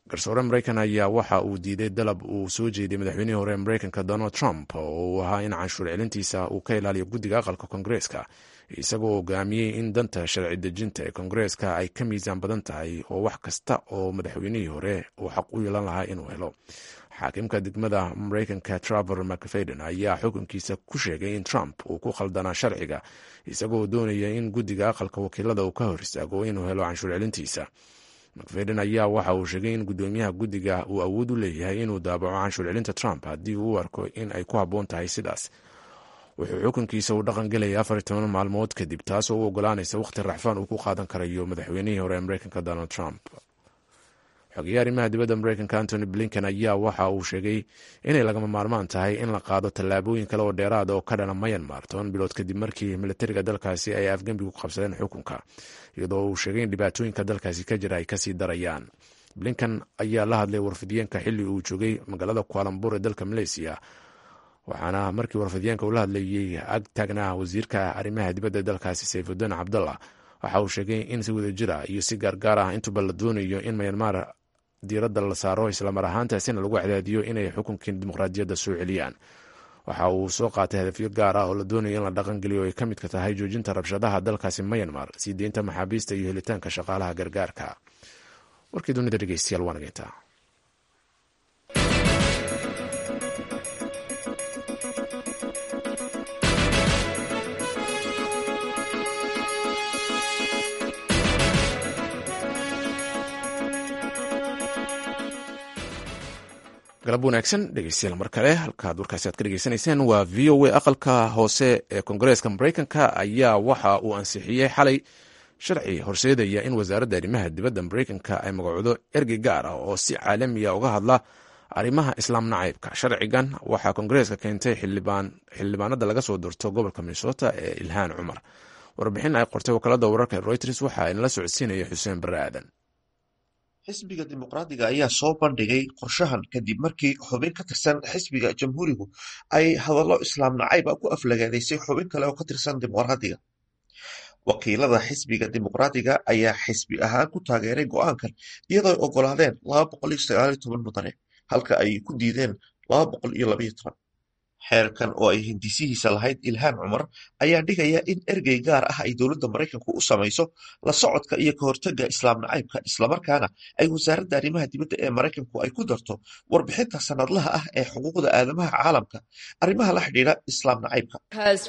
garsoore maraykan ayaa waxa uu diiday dalab uu soo jeediyey madaxweynihii hore ee maraykanka donald trump oo uu ahaa in canshuur celintiisa uu ka ilaaliyo guddiga aqalka koongareeska isagoo hogaamiyey in danta sharci dejinta ee koongareeska ay ka miisaan badan tahay oo wax kasta oo madaxweynihii hore uu xaq u yeelan lahaa inuu helo xaakimka degmada maraykanka traver mcfadden ayaa xukunkiisa ku sheegay in trump uu ku khaldanaa sharciga isagoo doonaya in guddiga aqalka wakiilada uu ka hor istaago inuu helo canshuur celintiisa mcfadden ayaa waxa uu sheegay in guddoomiyaha guddiga uu awood u leeyahay inuu daabaco canshuur celinta trump haddii uu u arko in ay ku habboon tahay sidaas wuxuu xukunkiisa uu dhaqan gelaya afar toban maalmood kadib taasoo u ogolaanaysa wakhti raxfaan uu ku qaadan karayo madaxweynihii hore ee maraykanka donald trump xogeeye arrimaha dibadda maraykanka antony blinken ayaa waxa uu sheegay inay lagama maarmaan tahay in la qaado tallaabooyin kale oo dheeraada oo ka dhana mayanmar toban bilood kadib markii militariga dalkaasi ay afgembigu qabsadeen xukunka iyadoo uu sheegay in dhibaatooyinka dalkaasi ka jira ay kasii darayaan blinken ayaa la hadlay warfidiyeenka xilli uu joogay magaalada kualambur ee dalka maleysiya waxaana markii warfidiyeenka uu la hadlayey ag taagnaa wasiirka arrimaha dibadda dalkaasi sayfuddin cabdallah waxa uu sheegay in si wadajira iyo si gaargaar ah intuba la doonayo in mayanmar diiradda la saaro islamar ahaantaasina lagu cadaadiyo inay xukunkii dimuqraadiyadda soo celiyaan waxa uu soo qaatay hadafyo gaar ah oo la doonayo in la dhaqangeliyo ay ka midka tahay joojinta rabshadaha dalkaasi mayanmar sii deynta maxaabiista iyo helitaanka shaqaalaha gargaarka warkii dunida dhegeystayaal waa nageyntaa galab wanaagsan dhegeystayaal mar kale halkaad warkaasi aad ka dhegeysanayseen waa v o a aqalka hoose ee koongareeska maraykanka ayaa waxa uu ansixiyey xalay sharci horseedaya in wasaaradda arrimaha dibadda maraykanka ay magacoodo ergey gaar ah oo si caalamiya uga hadla arrimaha islaam nacaybka sharcigan waxaa koongareeska keentay xildhibaanada laga soo doorto gobolka minnesota ee ilhaan cumar warbixin ay qortay wakaalada wararka ee reuters waxa inala socodsiinaya xuseen bare aadan xisbiga dimuqraadiga ayaa soo bandhigay qorshahan kadib markii xubin ka tirsan xisbiga jamhuurigu ay hadallo islaam nacayba ku aflagaadaysay xubin kale oo ka tirsan dimuqraadiga wakiilada xisbiga dimuqraadiga ayaa xisbi ahaan ku taageeray go'aankan iyadoo ay ogolaadeen mudane halka ay ku diideen xeerkan oo ay hindisihiisa lahayd ilhaan cumar ayaa dhigaya in ergey gaar ah ay dowladda maraykanku u samayso la socodka iyo ka hortagga islaam nacaybka islamarkaana ay wasaaradda arrimaha dibadda ee maraykanku ay ku darto warbixinta sanadlaha ah ee xuquuqda aadamaha caalamka arrimaha la xidhiidha islaam nacaybka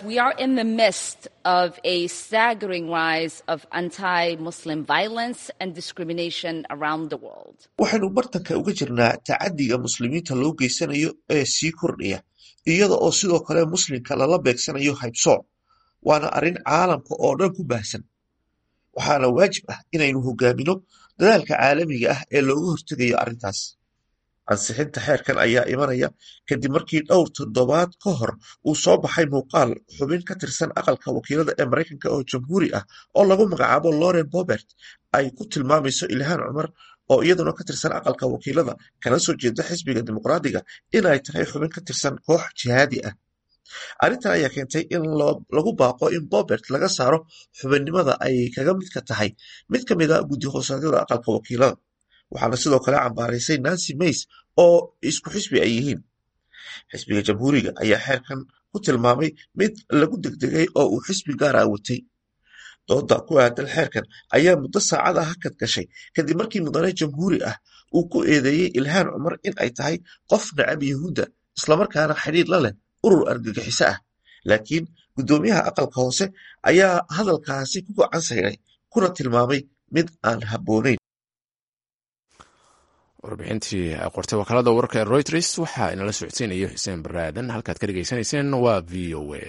waxaynu bartanka uga jirnaa tacadiga muslimiinta loo geysanayo ee sii kordhaya iyada oo sidoo kale muslimka lala beegsanayo haybsooc waana arrin caalamka oo dhan ku baahsan waxaana waajib ah inaynu hogaamino dadaalka caalamiga ah ee looga hortegayo arrintaas ansixinta xeerkan ayaa imanaya kadib markii dhowr toddobaad ka hor uu soo baxay muuqaal xubin ka tirsan aqalka wakiilada ee maraykanka oo jamhuuri ah oo lagu magacaabo loren bobert ay ku tilmaamayso ilhaan cumar oo iyaduna ka tirsan aqalka wakiilada kana soo jeeda xisbiga dimuqraadiga inay tahay xubin ka tirsan koox jihaadi ah arrintan ayaa keentay in lagu baaqo in bobert laga saaro xubinnimada ay kaga midka tahay mid ka mid a guddi hoosaadyada aqalka wakiilada waxaana sidoo kale cambaaraysay nancy mays oo isku xisbi ay yihiin xisbiga jamhuuriga ayaa xeerkan ku tilmaamay mid lagu degdegay oo uu xisbi gaara watay dooda ku aadan xeerkan ayaa muddo saacada hakad gashay kadib markii mudane jamhuuri ah uu ku eedeeyey ilhaan cumar in ay tahay qof nacab yahuudda islamarkaana xidhiir la leh urur argagixiso ah laakiin guddoomiyaha aqalka hoose ayaa hadalkaasi ku gacan sayray kuna tilmaamay mid aan habboonayn warbixintii qortay wakaalada wararka ee reuters waxaa inala socodsiinaya xuseen baraadan halkaad ka dhegeysanayseen waa v o a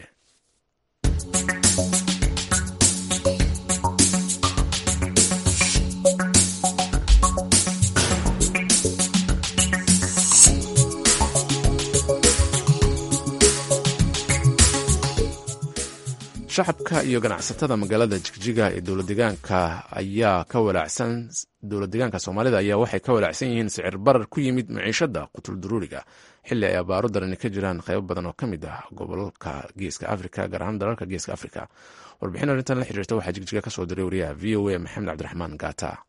shacabka iyo ganacsatada magaalada jigjiga ee dowladegaanka ayaa ka walaacsan dowladdegaanka soomaalida ayaa waxay ka walaacsan yihiin sicir barar ku yimid maciishada qutul duruuriga xilli ay abaaro darani ka jiraan qaybo badan oo ka mid ah gobolka geeska afrika gaar ahaan dalalka geeska afrika warbixin arrintan la xiriirta waxaa jigjiga ka soo diray wariyaha v o a maxamed cabdiraxmaan gaata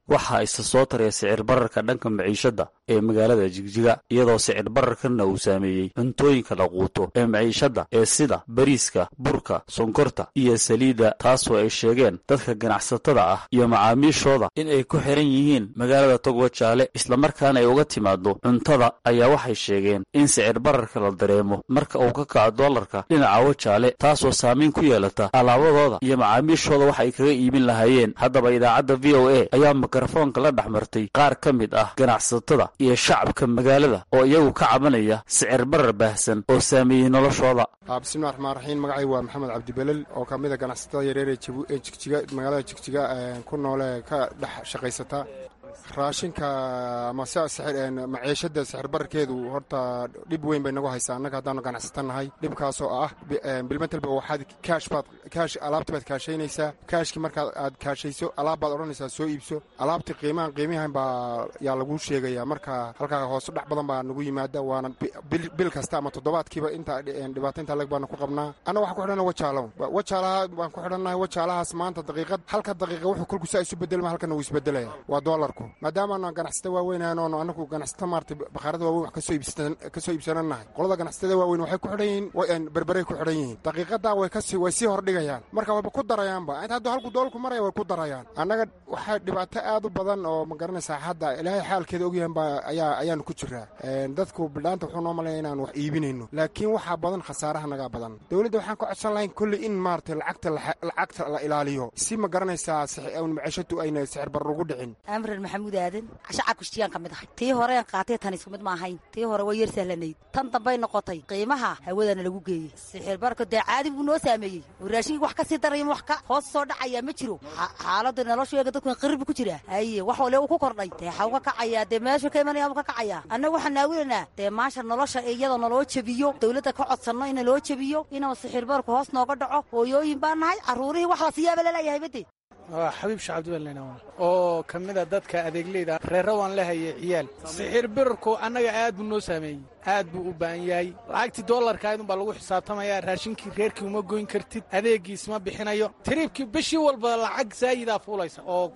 waxaa isa soo taraya sicir bararka dhanka maciishadda ee magaalada jigjiga iyadoo sicir bararkanna uu saameeyey cuntooyinka la quuto ee maciishadda ee sida bariiska burka sonkorta iyo saliidda taasoo ay sheegeen dadka ganacsatada ah iyo macaamiishooda in ay ku xiran yihiin magaalada togwajaale islamarkaana ay uga timaado cuntada ayaa waxay sheegeen in sicir bararka la dareemo marka uu ka kaco doolarka dhinaca wajaale taasoo saamayn ku yeelata alaabadooda iyo macaamiishooda wax ay kaga iibin lahaayeen haddaba idaacadda v o a ayaa mikrofoonka la dhex martay qaar ka mid ah ganacsatada iyo shacabka magaalada oo iyagu ka cabanaya sicir barar baahsan oo saameeyey noloshooda bismillahi raxmaan raxiim magacay waa maxamed cabdibelel oo ka mid a ganacsatada yareer ee jigjiga magaalada jigjiga ku noole ka dhex shaqaysata raashinka ama maciishada sixir bararkeedu horta dhib weyn bay nagu haysaa annaga haddaanu ganacsata nahay dhibkaasoo ah bilmetelba waxaad kaash baad kaash alaabti baad kaashaynaysaa kaashkii markaad aad kaashayso alaab baad odhanaysaa soo iibso alaabtii qiimahan qiimihan baa yaa laguu sheegaya marka halkaa hoose dhex badan baa nagu yimaada waana bil kasta ama toddobaadkiiba inta dhibaato intaa leg baanu ku qabnaa anna waxaan ku xidhana wajaalow wajaalaha baan ku xidhannahay wajaalahaas maanta daqiiqad halka daqiiqa wuxuu kolkusaa isu bedelma halkana wuu isbedelaya waa doolarku maadaamaanu ganacsata waaweyn oonu anagu ganacsata maarata bakhaarada waaweyn wax ka soo iibsananahay qolada ganacsatada waaweyn waxay ku xidhan yihiin berberay ku xidhan yihiin daqiiqadaa way kasi way sii hordhigayaan marka wayba ku darayaanba inta hadduu halku doolku maraya way ku darayaan annaga waxaa dhibaato aad u badan oo ma garanaysaa hadda ilaahay xaalkeeda ogyahan baa ayaa ayaanu ku jiraa dadku bidhaanta wuxuu noo malaya inaan wax iibinayno laakiin waxaa badan khasaaraha nagaa badan dowladda waxaan ka codsan lahayn kolley in maarata lacagta lacagta la ilaaliyo si ma garanaysaa maciishadu ayna sixir barar ugu dhicin amran maxamuud aadan shacabka shtigaan ka mid ahay tii horean qaatay tan isku mid ma ahayn tii hore way yar sahlanayd tan dambay noqotay qiimaha hawadana lagu geeyey sixir bararka dee caadi buu noo saameeyey oo raashinkii wax ka sii daraya wax ka hoos soo dhacaya ma jiro xaaladda nolosheega dadku qirib ku jira haye wax wale uu ku kordhay dee xa uga kacayaa dee meeshu ka imanaya u ka kacayaa annaga waxaan naawilanaa dee maasha nolosha iyadoo naloo jebiyo dowladda ka codsanno in naloo jebiyo inuu sixir bararku hoos nooga dhaco hooyooyin baan nahay carruurihii wax la siyaaba laleeyahay bade waa xabiib shacabdibaln oo ka mid a dadka adeegleyda reerra waan lehaye ciyaal sixir birarku annaga aad buu noo saameeyey aad buu u baahan yahay lacagtii doolarkaydun baa lagu xisaabtamaya raashinkii reerkii uma goyn kartid adeegiis ma bixinayo tiriibkii bishii walba lacag saayidaa fuulaysa oo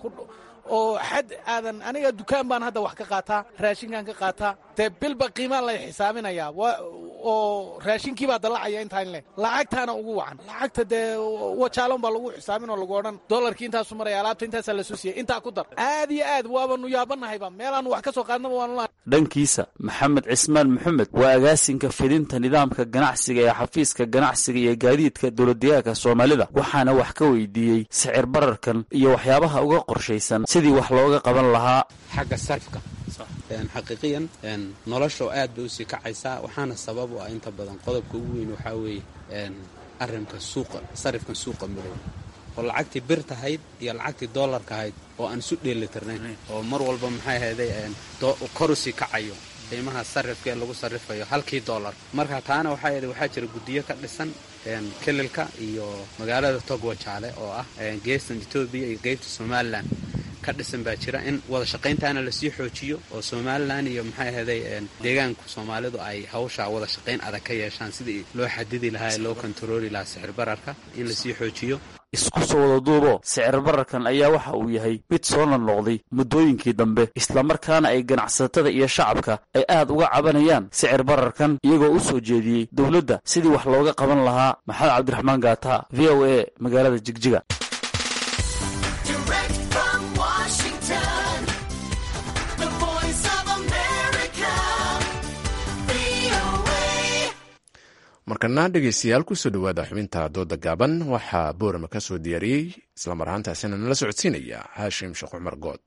oo xad aadan aniga dukaan baan hadda wax ka qaataa raashinkaan ka qaataa dee bilba qiimaan lay xisaabinayaa oo raashinkii baa dallacaya intaan leh lacagtaana ugu wacan lacagta dee wajaalon baa lagu xisaabin oo lagu odhan doolarkii intaasu maraya alaabta intaasaa lasoo siiyey intaa ku dar aad iyo aad waabanu yaabanahayba meelaanu wax ka soo qaadnaba waanu dhankiisa maxamed cismaan maxamed waa agaasinka fidinta nidaamka ganacsiga ee xafiiska ganacsiga iyo gaadiidka dowladdeegaanka soomaalida waxaana wax ka weydiiyey sicir bararkan iyo waxyaabaha uga qorshaysan sidii wax looga qaban lahaa xagga sarifka xaqiiqiyan nolosha aad bay usii kacaysaa waxaana sabab u ah inta badan qodobka ugu weyn waxaa weeye arrinka suuqa sarifkan suuqa madow oo lacagtii bir tahayd iyo lacagtii doolarka ahayd oo aan isu dheelitirnayn oo mar walba maxay ahayday kor usii kacayo qiimaha sarifka ee lagu sarifayo halkii doolar marka taana waxaa yidhi waxaa jira guddiyo ka dhisan kelilka iyo magaalada togwajaale oo ah geestan etoobiya iyo qeybta somalilan ka dhisan baa jira in wada shaqayntaana lasii xoojiyo oo somalilan iyo maxay ahayday deegaanku soomaalidu ay hawsha wada shaqayn adag ka yeeshaan sidii loo xadidi lahaa ee loo kontarooli lahaa sixir bararka in lasii xoojiyo isku soo wada duubo sicir bararkan ayaa waxa uu yahay mid soo noqnoqday muddooyinkii dambe islamarkaana ay ganacsatada iyo shacabka ay aad uga cabanayaan sicir bararkan iyagoo u soo jeediyey dowladda sidii wax looga qaban lahaa maxamed cabdiraxmaan gaata v o a magaalada jigjiga markana dhegeystayaal kusoo dhowaada xubinta dooda gaaban waxaa boorama ka soo diyaariyey islamar ahaantaasina nala socodsiinaya haashim sheekh cumar good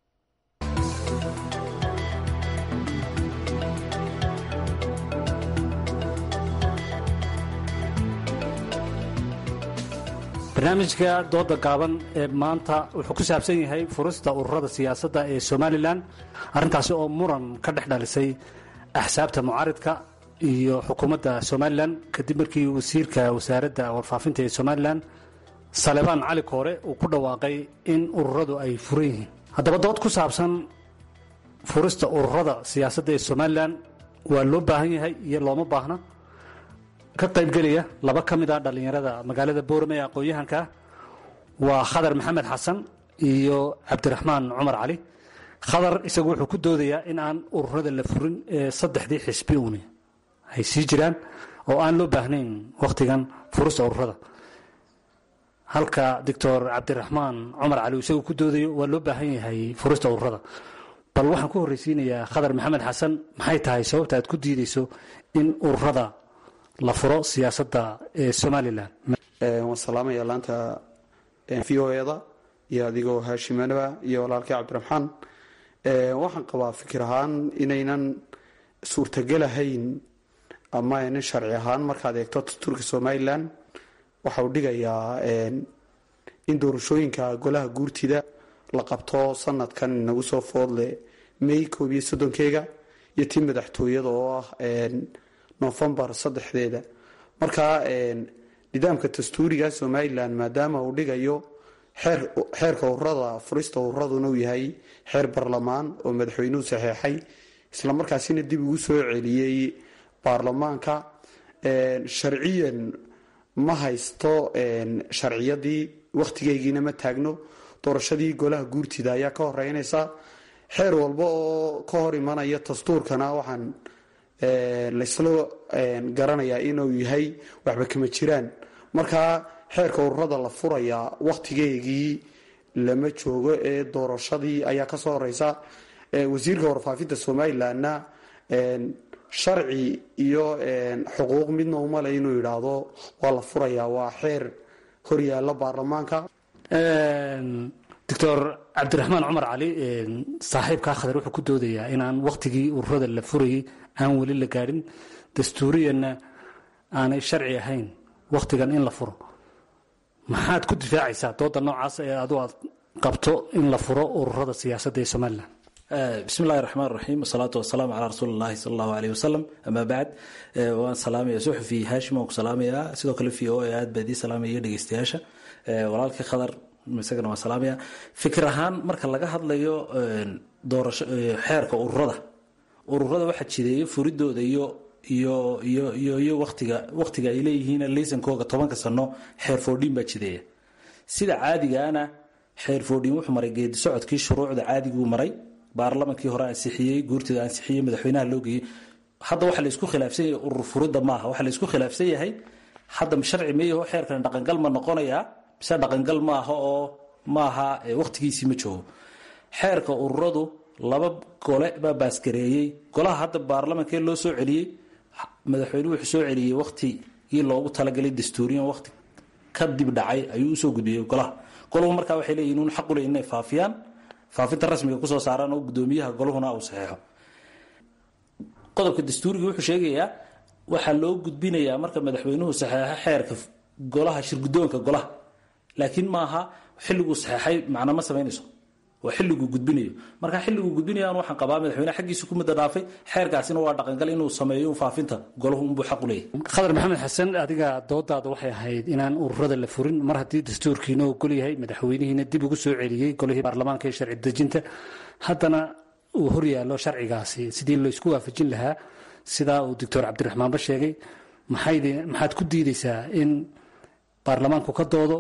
barnaamijka dooda gaaban ee maanta wuxuu ku saabsan yahay furista ururada siyaasadda ee somalilan arrintaasi oo muran ka dhex dhalisay axsaabta mucaaridka iyo xukuumadda somalilan kadib markii wasiirka wasaaradda warfaafinta ee somalilan salebaan cali koore uu ku dhawaaqay in ururadu ay furan yihiin haddaba dood ku saabsan furista ururada siyaasadda ee somalilan waa loo baahan yahay iyo looma baahna ka qaybgelaya laba ka mid ah dhallinyarada magaalada boorame ee aqoon-yahanka waa khadar maxamed xasan iyo cabdiraxmaan cumar cali khadar isagu wuxuu ku doodayaa in aan ururada la furin ee saddexdii xisbi uuni ay sii jiraan oo aan loo baahnayn wakhtigan furista ururada halka doctor cabdiraxmaan cumar cali isagu ku doodayo waa loo baahan yahay furista ururada bal waxaan ku horreysiinayaa khadar maxamed xasan maxay tahay sababta aad ku diideyso in ururada la furo siyaasadda ee somalilan waan salaamaya laanta v o eda iyo adigoo haashimanaba iyo walaalkii cabdiraxmaan waxaan qabaa fikir ahaan inaynan suurtagelahayn ama aynan sharci ahaan markaad eegto dastuurka somalilan waxa uu dhigayaa in doorashooyinka golaha guurtida la qabto sanadkan inagu soo foodle may koob iyo soddonkeega iyo tii madaxtooyada oo ah nofembar saddexdeeda marka nidaamka dastuuriga somalilan maadaama uu dhigayo xeerka ururada furista ururaduna uu yahay xeer barlamaan oo madaxweynuhu saxeexay islamarkaasina dib ugu soo celiyey baarlamaanka sharciyan ma haysto sharciyadii wakhtigeygiina ma taagno doorashadii golaha guurtida ayaa ka horeynaysa xeer walba oo ka hor imanaya dastuurkana waxaan laysla garanayaa inuu yahay waxba kama jiraan markaa xeerka ururada la furayaa wakhtigeygii lama joogo ee doorashadii ayaa kasoo horeysa wasiirka warfaafinta somalilanna sharci iyo xuquuq midna umale inuu yidhaahdo waa la furayaa waa xeer horyaala baarlamaanka doctor cabdiraxmaan cumar cali saaxiibkaa khadar wuxuu ku doodayaa inaan wakhtigii ururada la furayay aan weli la gaadhin dastuuriyanna aanay sharci ahayn wakhtigan in la furo maxaad ku difaacaysaa dooda noocaas ee adu aad qabto in la furo ururada siyaasadda ee somalilan bismi illahi raxmaan raxiim wasalaatu wasalaamu calaa rasuuli llahi sala allahu aleyh wasalam amaa bacd waan salaamaya suxufi haashim waan ku salaamayaa sidoo kale v o e aad baa idii salaamaya dhegeystayaasha walaalkii khadar isagana waan salaamaya fikir ahaan marka laga hadlayo doorasho xeerka ururada ururada waxaa jideeya furidooda iyo iyo iyo iyo iyo watiga wakhtiga ay leeyihiin laysankooga tobanka sano xeer foodhiin baa jideeya sida caadigaana xeer foodhiin wuxuu maray geedi socodkii shuruucda caadiguu maray baarlamankii hore ansixiyey guurtida ansixiyey madaxweynaha loo geeyey hadda waxaa laysku khilaafsan yahay urur furidda maaha waxaa laysku khilaafsan yahay hadda sharci meyaho xeerkan dhaqangal ma noqonayaa mise dhaqangal maaha oo maaha wakhtigiisii ma joogo xeerka ururadu laba gole baa baasgareeyey golaha hadda baarlamankee loo soo celiyey madaxweynuhu wuxuu soo celiyey wakhtigii loogu talagalay dastuuriyan wakhti ka dib dhacay ayuu usoo gudbiyey golaha golahu markaa waxay leeyihin un xaqu le inay faafiyaan faafinta rasmiga kusoo saaraan oo gudoomiyaha golahuna uu saxeexo qodobka dastuuriga wuxuu sheegayaa waxaa loo gudbinayaa marka madaxweynuhu saxeexo xeerka golaha shirgudoonka golaha laakiin maaha xilliguu saxeexay macna ma samaynayso waa xilliguu gudbinayo marka xilliguu gudbinayaan waxaan qabaa madaxweyneha xaggiisa ku muddo dhaafay xeerkaasina waa dhaqangal inuu sameeyo faafinta golahu unbuu xaq u leeyahy khadar maxamed xasan adiga doodaada waxay ahayd inaan ururada la furin mar haddii dastuurkiina ogol yahay madaxweynihiina dib ugu soo celiyey golihii baarlamaanka ee sharci dejinta haddana uu horyaalo sharcigaasi sidii laysku waafajin lahaa sidaa uu doctor cabdiraxmaanba sheegay maxaad ku diideysaa in baarlamaanku ka doodo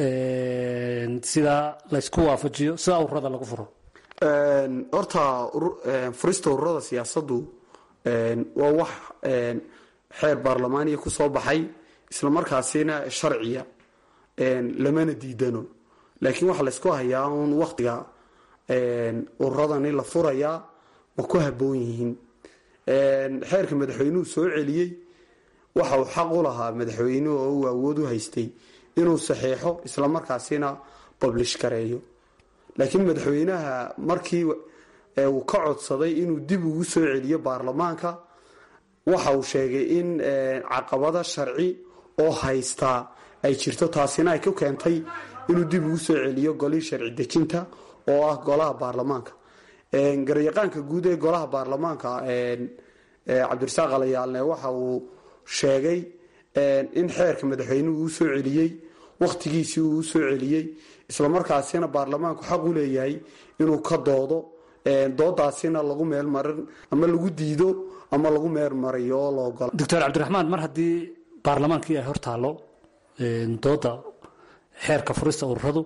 sidaa laysku waafajiyo sidaa ururada lagu furo horta furista ururada siyaasaddu waa wax xeer baarlamaaniya ku soo baxay islamarkaasina sharciya lamana diidano laakiin waxaa laysku hayaa un waktiga ururadani la furayaa ma ku haboon yihiin xeerka madaxweynuhu soo celiyey waxa uu xaq u lahaa madaxweynuhu oo uu awood u haystay inuu saxeexo islamarkaasina bablish gareeyo laakiin madaxweynaha markii uu ka codsaday inuu dib ugu soo celiyo baarlamaanka waxa uu sheegay in caqabada sharci oo haystaa ay jirto taasina ay ku keentay inuu dib ugu soo celiyo golihii sharci dejinta oo ah golaha baarlamaanka garyaqaanka guud ee golaha baarlamaanka cabdirasaaq alayaalne waxa uu sheegay in xeerka madaxweynuhu uu soo celiyey wakhtigiisii uu soo celiyey islamarkaasina baarlamaanku xaq u leeyahay inuu ka doodo doodaasina lagu meelmarin ama lagu diido ama lagu meelmariyo oo la ogola doctor cabdiraxmaan mar haddii baarlamaankii ay hortaallo dooda xeerka furista ururadu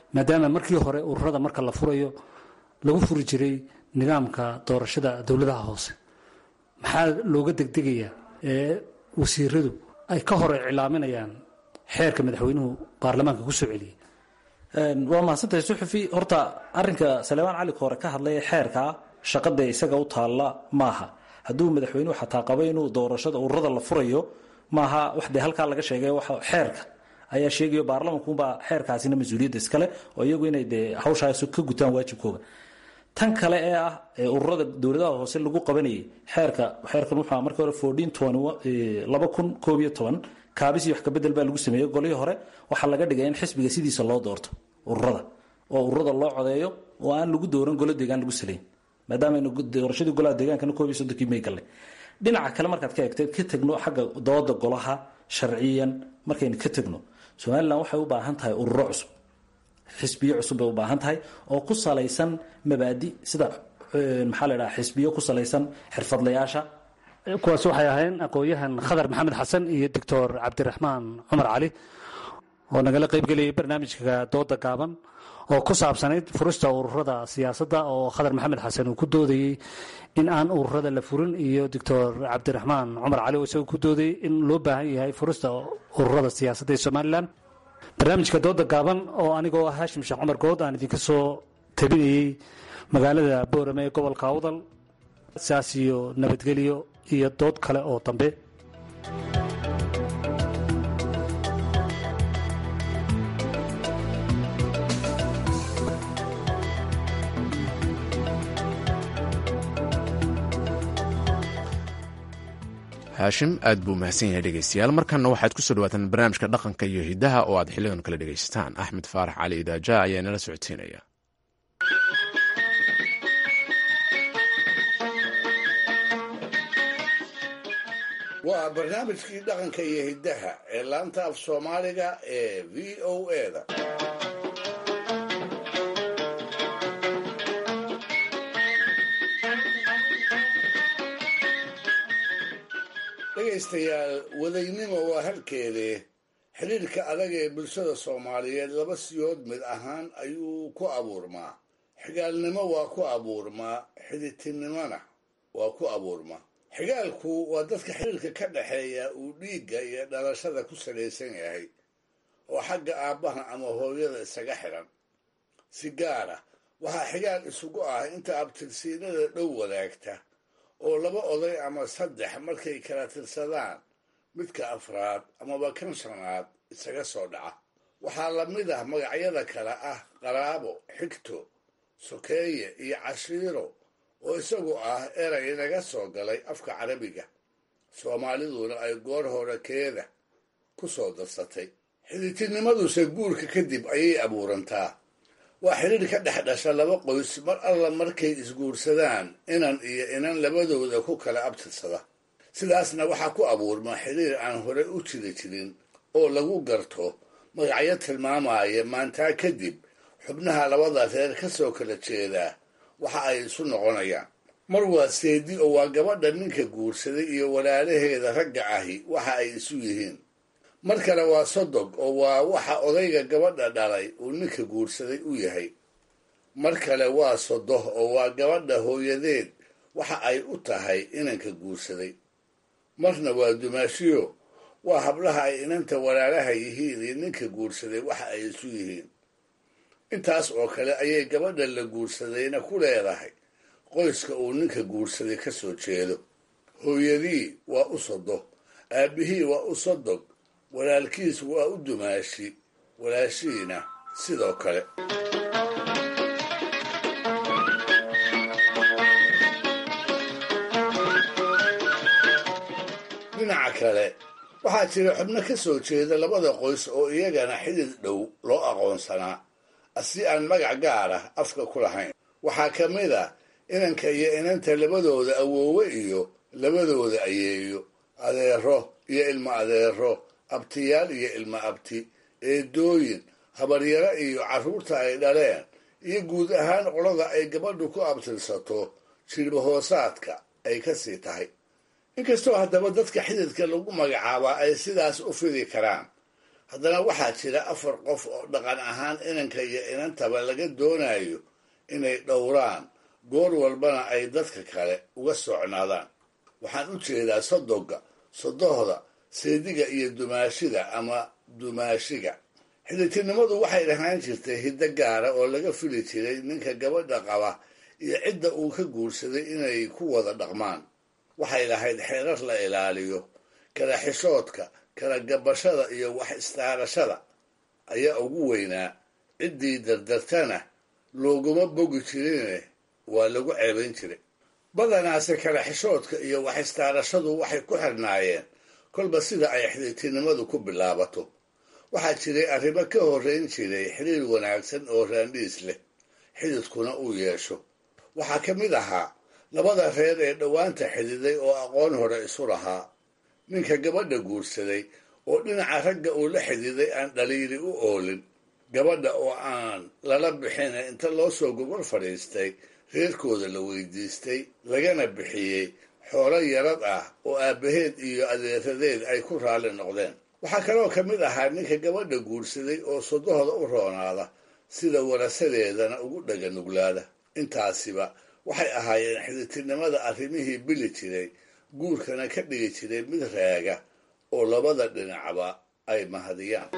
maadaama markii hore ururada marka la furayo lagu furi jiray nidaamka doorashada dowladaha hoose maxaa looga degdegayaa ee wasiiradu ay ka hor iclaaminayaan xeerka madaxweynuhu baarlamaanka ku soo celiyey waa mahadsantahay suxufi horta arinka saleebaan cali hore ka hadlaya xeerka shaqada isaga u taalla maaha hadduu madaxweynuhu xataa qabo inuu doorashada ururada la furayo maaha wax dee halkaa laga sheegay wax xeerka ayaa sheegayo baarlamankuunbaa xeerkaasina mas-uuliyadda iskale oo iyagu inay dee hawshaas ka gutaan waajibkooga tan kale ee ah ee ururada dowladaha hoose lagu qabanayay xeerka xeerkan wuxuu markii hore fourteen laba kun koob iyo toban kaabis iyo wax kabedel baa lagu sameeyey golihii hore waxaa laga dhigay in xisbiga sidiisa loo doorto ururada oo ururada loo codeeyo oo aan lagu dooran golo deegaan lagu salayn maadaama doorashadii golaha deegaankana koob iyo soddonkii may galle dhinaca kale markaad ka eegto ka tegno xagga dooda golaha sharciyan markaynu ka tegno somalilan waxay u baahan tahay ururo cusub xisbiyo cusub bay u baahan tahay oo ku salaysan mabaadi sida maxaa la dhaha xisbiyo ku salaysan xirfadlayaasha kuwaas waxay ahayn aqoon-yahan khadar maxamed xasan iyo doctor cabdiraxmaan cumar cali oo nagala qaybgelayay barnaamijka dooda gaaban oo ku saabsanayd furista ururada siyaasadda oo khadar maxamed xasan uu ku doodayey in aan ururada la furin iyo doctor cabdiraxmaan cumar cali oo isagoo ku doodayey in loo baahan yahay furista ururada siyaasadda ee somalilan barnaamijka dooda gaaban oo anigoo ah haashim sheekh cumar good aan idinka soo tabinayey magaalada boorame ee gobolka awdal saas iyo nabadgelyo iyo dood kale oo dambe haashim aad buu mahadsan yahay dhegeystayaal markanna waxaad ku soo dhawaataan barnaamijka dhaqanka iyo hidaha oo aad xilidan kala dhegaysataan axmed faarax cali idaaja ayaa nala socodsiinaya waa barnaamijkii dhaqanka iyo hiddaha ee laanta af soomaaliga ee v o eda dhegaystayaal wadaynimo waa halkeedee xidhiirka adag ee bulshada soomaaliyeed laba siyood mid ahaan ayuu ku abuurmaa xigaalnimo waa ku abuurmaa xiditinimona waa ku abuurmaa xigaalku waa dadka xiriirka ka dhaxeeya uu dhiigga iyo dhalashada ku salaysan yahay oo xagga aabbaha ama hooyada isaga xidhan si gaar ah waxaa xigaal isugu ah inta abtirsiinada dhow wadaagta oo laba oday ama saddex markay kala tirsadaan midka afraad amaba kan shanaad isaga soo dhaca waxaa la mid ah magacyada kale ah qaraabo xigto sokeeye iyo cashiiro oo isagu ah eray naga soo galay afka carabiga soomaaliduna ay goor hore keeda ku soo darsatay xiditinimaduse guurka kadib ayay abuurantaa waa xidhiir ka dhex dhasha laba qoys mar alla markay isguursadaan inan iyo inan labadooda ku kala abtirsada sidaasna waxaa ku abuurma xidhiir aan hore u jiri jirin oo lagu garto magacyo tilmaamaya maantaa kadib xubnaha labada reer ka soo kala jeedaa waxa ay isu noqonayaan mar waa seedi oo waa gabadha ninka guursaday iyo walaalaheeda ragga ahi waxa ay isu yihiin mar kale waa sodog oo waa waxa odayga gabadha dhalay uu ninka guursaday u yahay mar kale waa sodoh oo waa gabadha hooyadeed waxa ay u tahay inanka guursaday marna waa dumaashiyo waa hablaha ay inanta walaalaha yihiin iyo ninka guursaday waxa ay isu yihiin intaas oo kale ayay gabadha la guursadayna ku leedahay qoyska uu ninka guursaday ka soo jeedo hooyadii waa u sodoh aabbihii waa u sodog walaalkiis waa u dumaashi walaashihiina sidoo kale dhinaca kale waxaa jira xubno ka soo jeeda labada qoys oo iyagana xidid dhow loo aqoonsanaa si aan magac gaar ah afka ku lahayn waxaa ka mid a inanka iyo inanta labadooda awoowe iyo labadooda ayeeyo adeero iyo ilmo adeero abtiyaal iyo ilmo abti eedooyin habaryaro iyo carruurta ay dhaleen iyo guud ahaan qolada ay gabadhu ku abtirsato jilbahoosaadka ay ka sii tahay inkastoo haddaba dadka xididka lagu magacaabaa ay sidaas u fidi karaan haddana waxaa jira afar qof oo dhaqan ahaan inanka iyo inantaba laga doonayo inay dhowraan goor walbana ay dadka kale uga socnaadaan waxaan u jeedaa sodoga sodohda seediga iyo dumaashida ama dumaashiga xidhitinimadu waxay dhahaan jirtay hiddo gaara oo laga fili jiray ninka gabadha qaba iyo cidda uu ka guursaday inay ku wada dhaqmaan waxay lahayd xeerar la ilaaliyo kala xishoodka kala gabashada iyo wax istaarashada ayaa ugu weynaa ciddii dardartana looguma bogi jirine waa lagu ceebayn jiray badanaase kala xishoodka iyo wax istaarashadu waxay ku xirnaayeen kolba sida ay xidhitinimadu ku bilaabato waxaa jiray arrimo ka horrayn jiray xiriir wanaagsan oo raandhiis leh xididkuna uu yeesho waxaa ka mid ahaa labada reer ee dhowaanta xididay oo aqoon hore isu lahaa ninka gabadha guursaday oo dhinaca ragga uu la xididay aan dhaliili u oolin gabadha oo aan lala bixin inta loo soo gogol fadhiistay reerkooda la weydiistay lagana bixiyey xoolo yarad ah oo aabbaheed iyo adeeradeed ay ku raalli noqdeen waxaa kaloo ka mid ahaa ninka gabadha guursaday oo sodohda u roonaada sida warasadeedana ugu dhaga nuglaada intaasiba waxay ahaayeen xiditinimada arrimihii bili jiray guurkana ka dhigi jiray mid raaga oo labada dhinacba ay mahadiyaan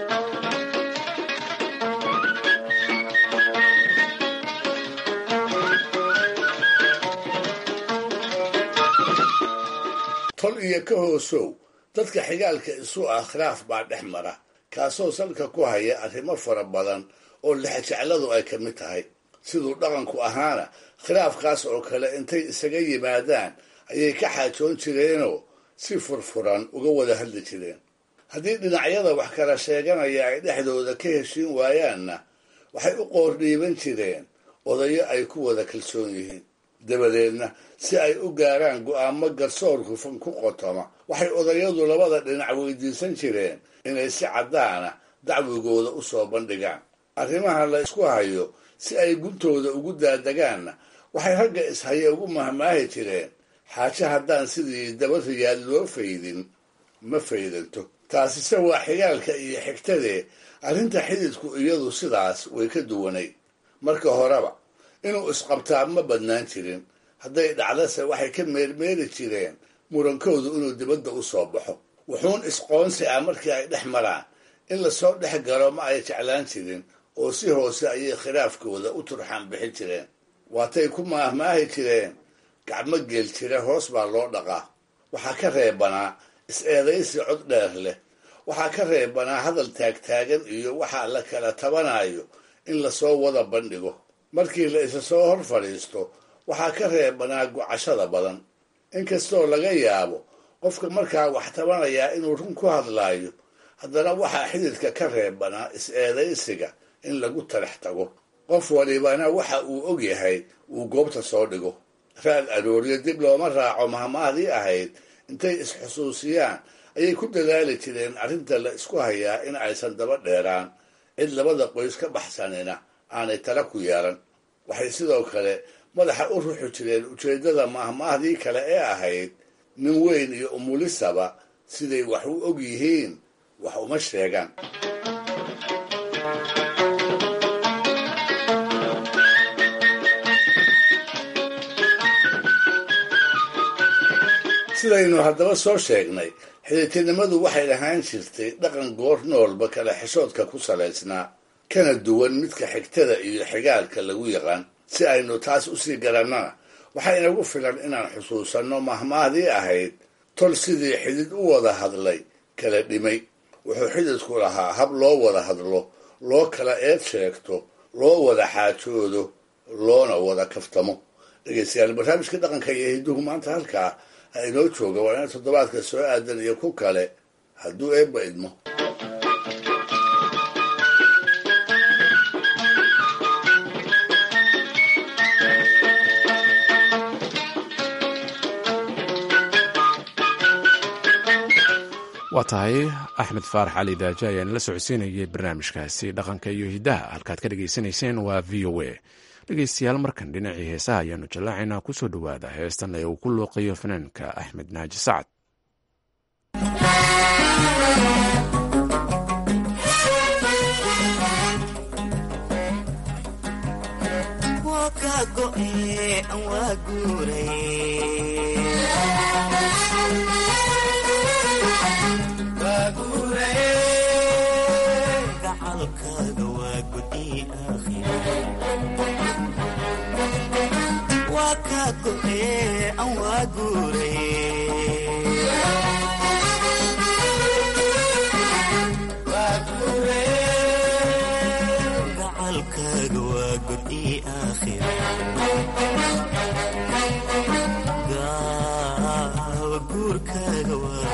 tol iyo ka hoosow dadka xigaalka isu ah khilaaf baa dhex mara kaasoo salka ku haya arrimo fara badan oo lexjecladu ay ka mid tahay siduu dhaqanku ahaana khilaafkaas oo kale intay isaga yimaadaan ayay ka xaajoon jireenoo si furfuran uga wada hadli jireen haddii dhinacyada wax kala sheeganaya ay dhexdooda ka heshiin waayaanna waxay u qoordhiiban jireen odayo ay ku wada kalsoon yihiin dabadeedna si ay u gaaraan go'aamo garsoor hufan ku qotoma waxay odayadu labada dhinac weydiisan jireen inay si caddaana dacwigooda u soo bandhigaan arrimaha la isku hayo si ay guntooda ugu daadagaanna waxay ragga ishaye ugu mahmaahi jireen xaaje haddaan sidii daba riyaad loo faydin ma faydanto taasise waa xigaalka iyo xigtadee arrinta xididku iyadu sidaas way ka duwanay marka horeba inuu isqabtaa ma badnaan jirin hadday dhacdase waxay ka meermeeri jireen murankoodu inuu dibadda u soo baxo wuxuun isqoonsi ah markii ay dhex maraan in lasoo dhex galo ma ay jeclaan jirin oo si hoose ayay khilaafkooda u turxaan bixin jireen waatay ku maahmaahi jireen gacmo geel jira hoos baa loo dhaqaa waxaa ka reebanaa is-eedaysi cod dheer leh waxaa ka reebanaa hadal taagtaagan iyo waxaa la kala tabanayo in lasoo wada bandhigo markii la isa soo hor fadhiisto waxaa ka reebanaa gocashada badan inkastoo laga yaabo qofka markaa wax tabanayaa inuu run ku hadlaayo haddana waxaa xididka ka reebanaa is-eedaysiga in lagu talex tago qof walibana waxa uu og yahay uu goobta soo dhigo raad arooryo dib looma raaco mahmahdii ahayd intay is-xusuusiyaan ayay ku dadaali jireen arrinta la isku hayaa in aysan daba dheeraan cid labada qoys ka baxsanina aanay tala ku yeelan waxay sidoo kale madaxa u ruxi jireen ujeeddada mahmaahdii kale ee ahayd nin weyn iyo umulisaba siday wax u og yihiin wax uma sheegaan sidaynu haddaba soo sheegnay xidhitinimadu waxay ahaan jirtay dhaqan goor noolba kala xishoodka ku salaysnaa kana duwan midka xigtada iyo xigaalka lagu yaqaan si aynu taas usii garannana waxaa inagu filan inaan xusuusanno mahmaahdii ahayd tol sidii xidid u wada hadlay kala dhimay wuxuu xididku lahaa hab loo wada hadlo loo kala eed sheegto loo wada xaajoodo loona wada kaftamo dhegeystayaal barnaamijka dhaqanka iyo hidduhu maanta halkaa ha inoo jooga waa ina toddobaadka soo aadan iyo ku kale hadduu eebba idmo waa tahay axmed faarax cali daaje ayaan la socodsiinayay barnaamijkaasi dhaqanka iyo hiddaha halkaad ka dhegaysanayseen waa v o a dhegeystayaal markan dhinacii heesaha ayaanu jallaacaynaa kusoo dhowaada heestan ee uu ku looqayo fanaanka axmed naaji sacad aan waa guuray gacalkaaga waa gudi waa kaa go'ee aan waa guuray gacalkaaga waa gudi aakhira gaawa guurkaaga waa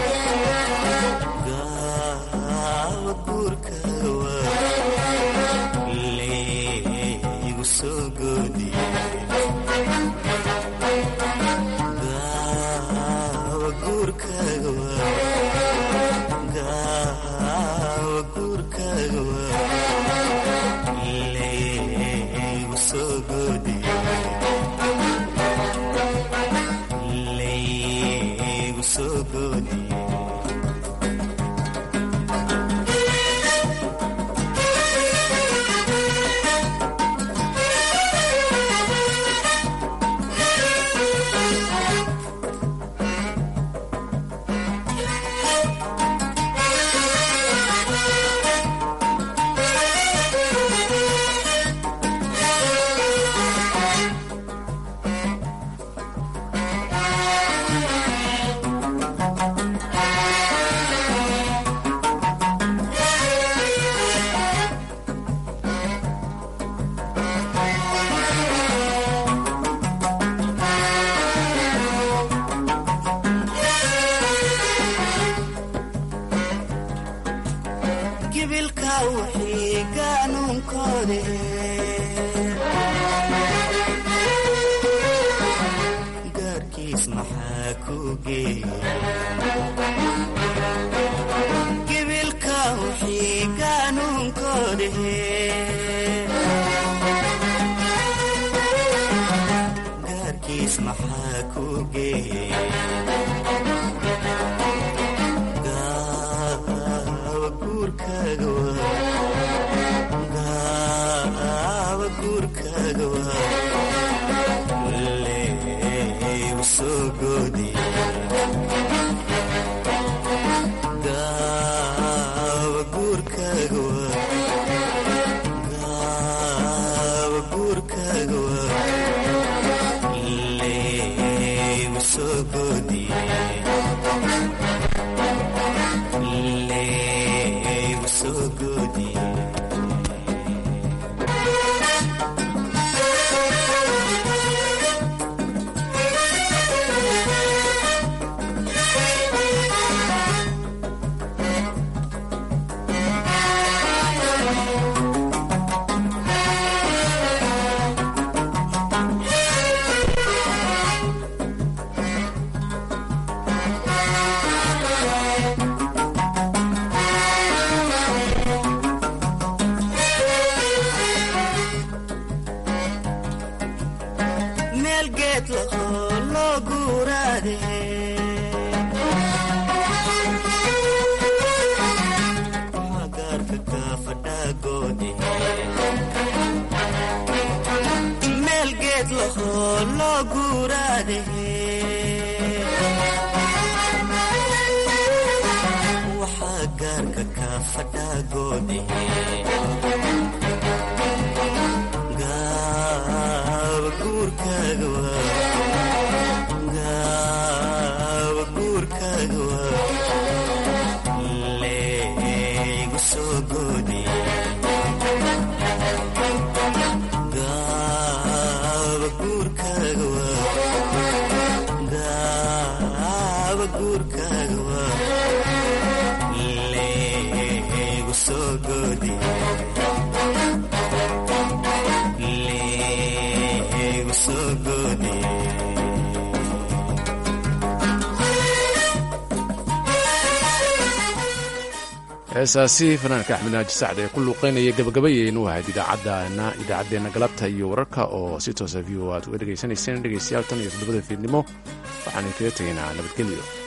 gaawa guurkaaga waa leegu soo goodiye gaawa guurkaaga waa gaawa guurkaaga waa leegu soo goodiye leegu soo goodiye gibilka wixii gaanuunkoode gaarkiis maxaa ku geeya gibilka wixii gaanuunkoode gaarkiis maxaa ku geeya gaawa guurkaaga waa gaawa guurkaaga waa leegu soo goodiye gaawa guurkaaga waa gaawa guurkaaga waa leegu soo goodiye leegu soo goodiye meel geed lahoo loo guuraade magaarka kaafadhaagoode meel geed lahoo loo guuraade waxaa gaarka kaafadhaagoode gaawa guurkaaga waa gaawa guurkaaga waa leegu soo goodiye gaawa guurkaaga waa gaawa guurkaaga waa leegu soo goodiye leegu soo goodiye heesaasi fanaanka axmed naaji sacd ee ku luuqeynaya gabagabayeynu ahayd idaacadana idaacaddeenna galabta iyo wararka oo si toosa v o aad uga dhegaysanayseen dhegaystayaal tan iyo toddobada fiidnimo waxaanu kaga tegaynaa nabadgelyo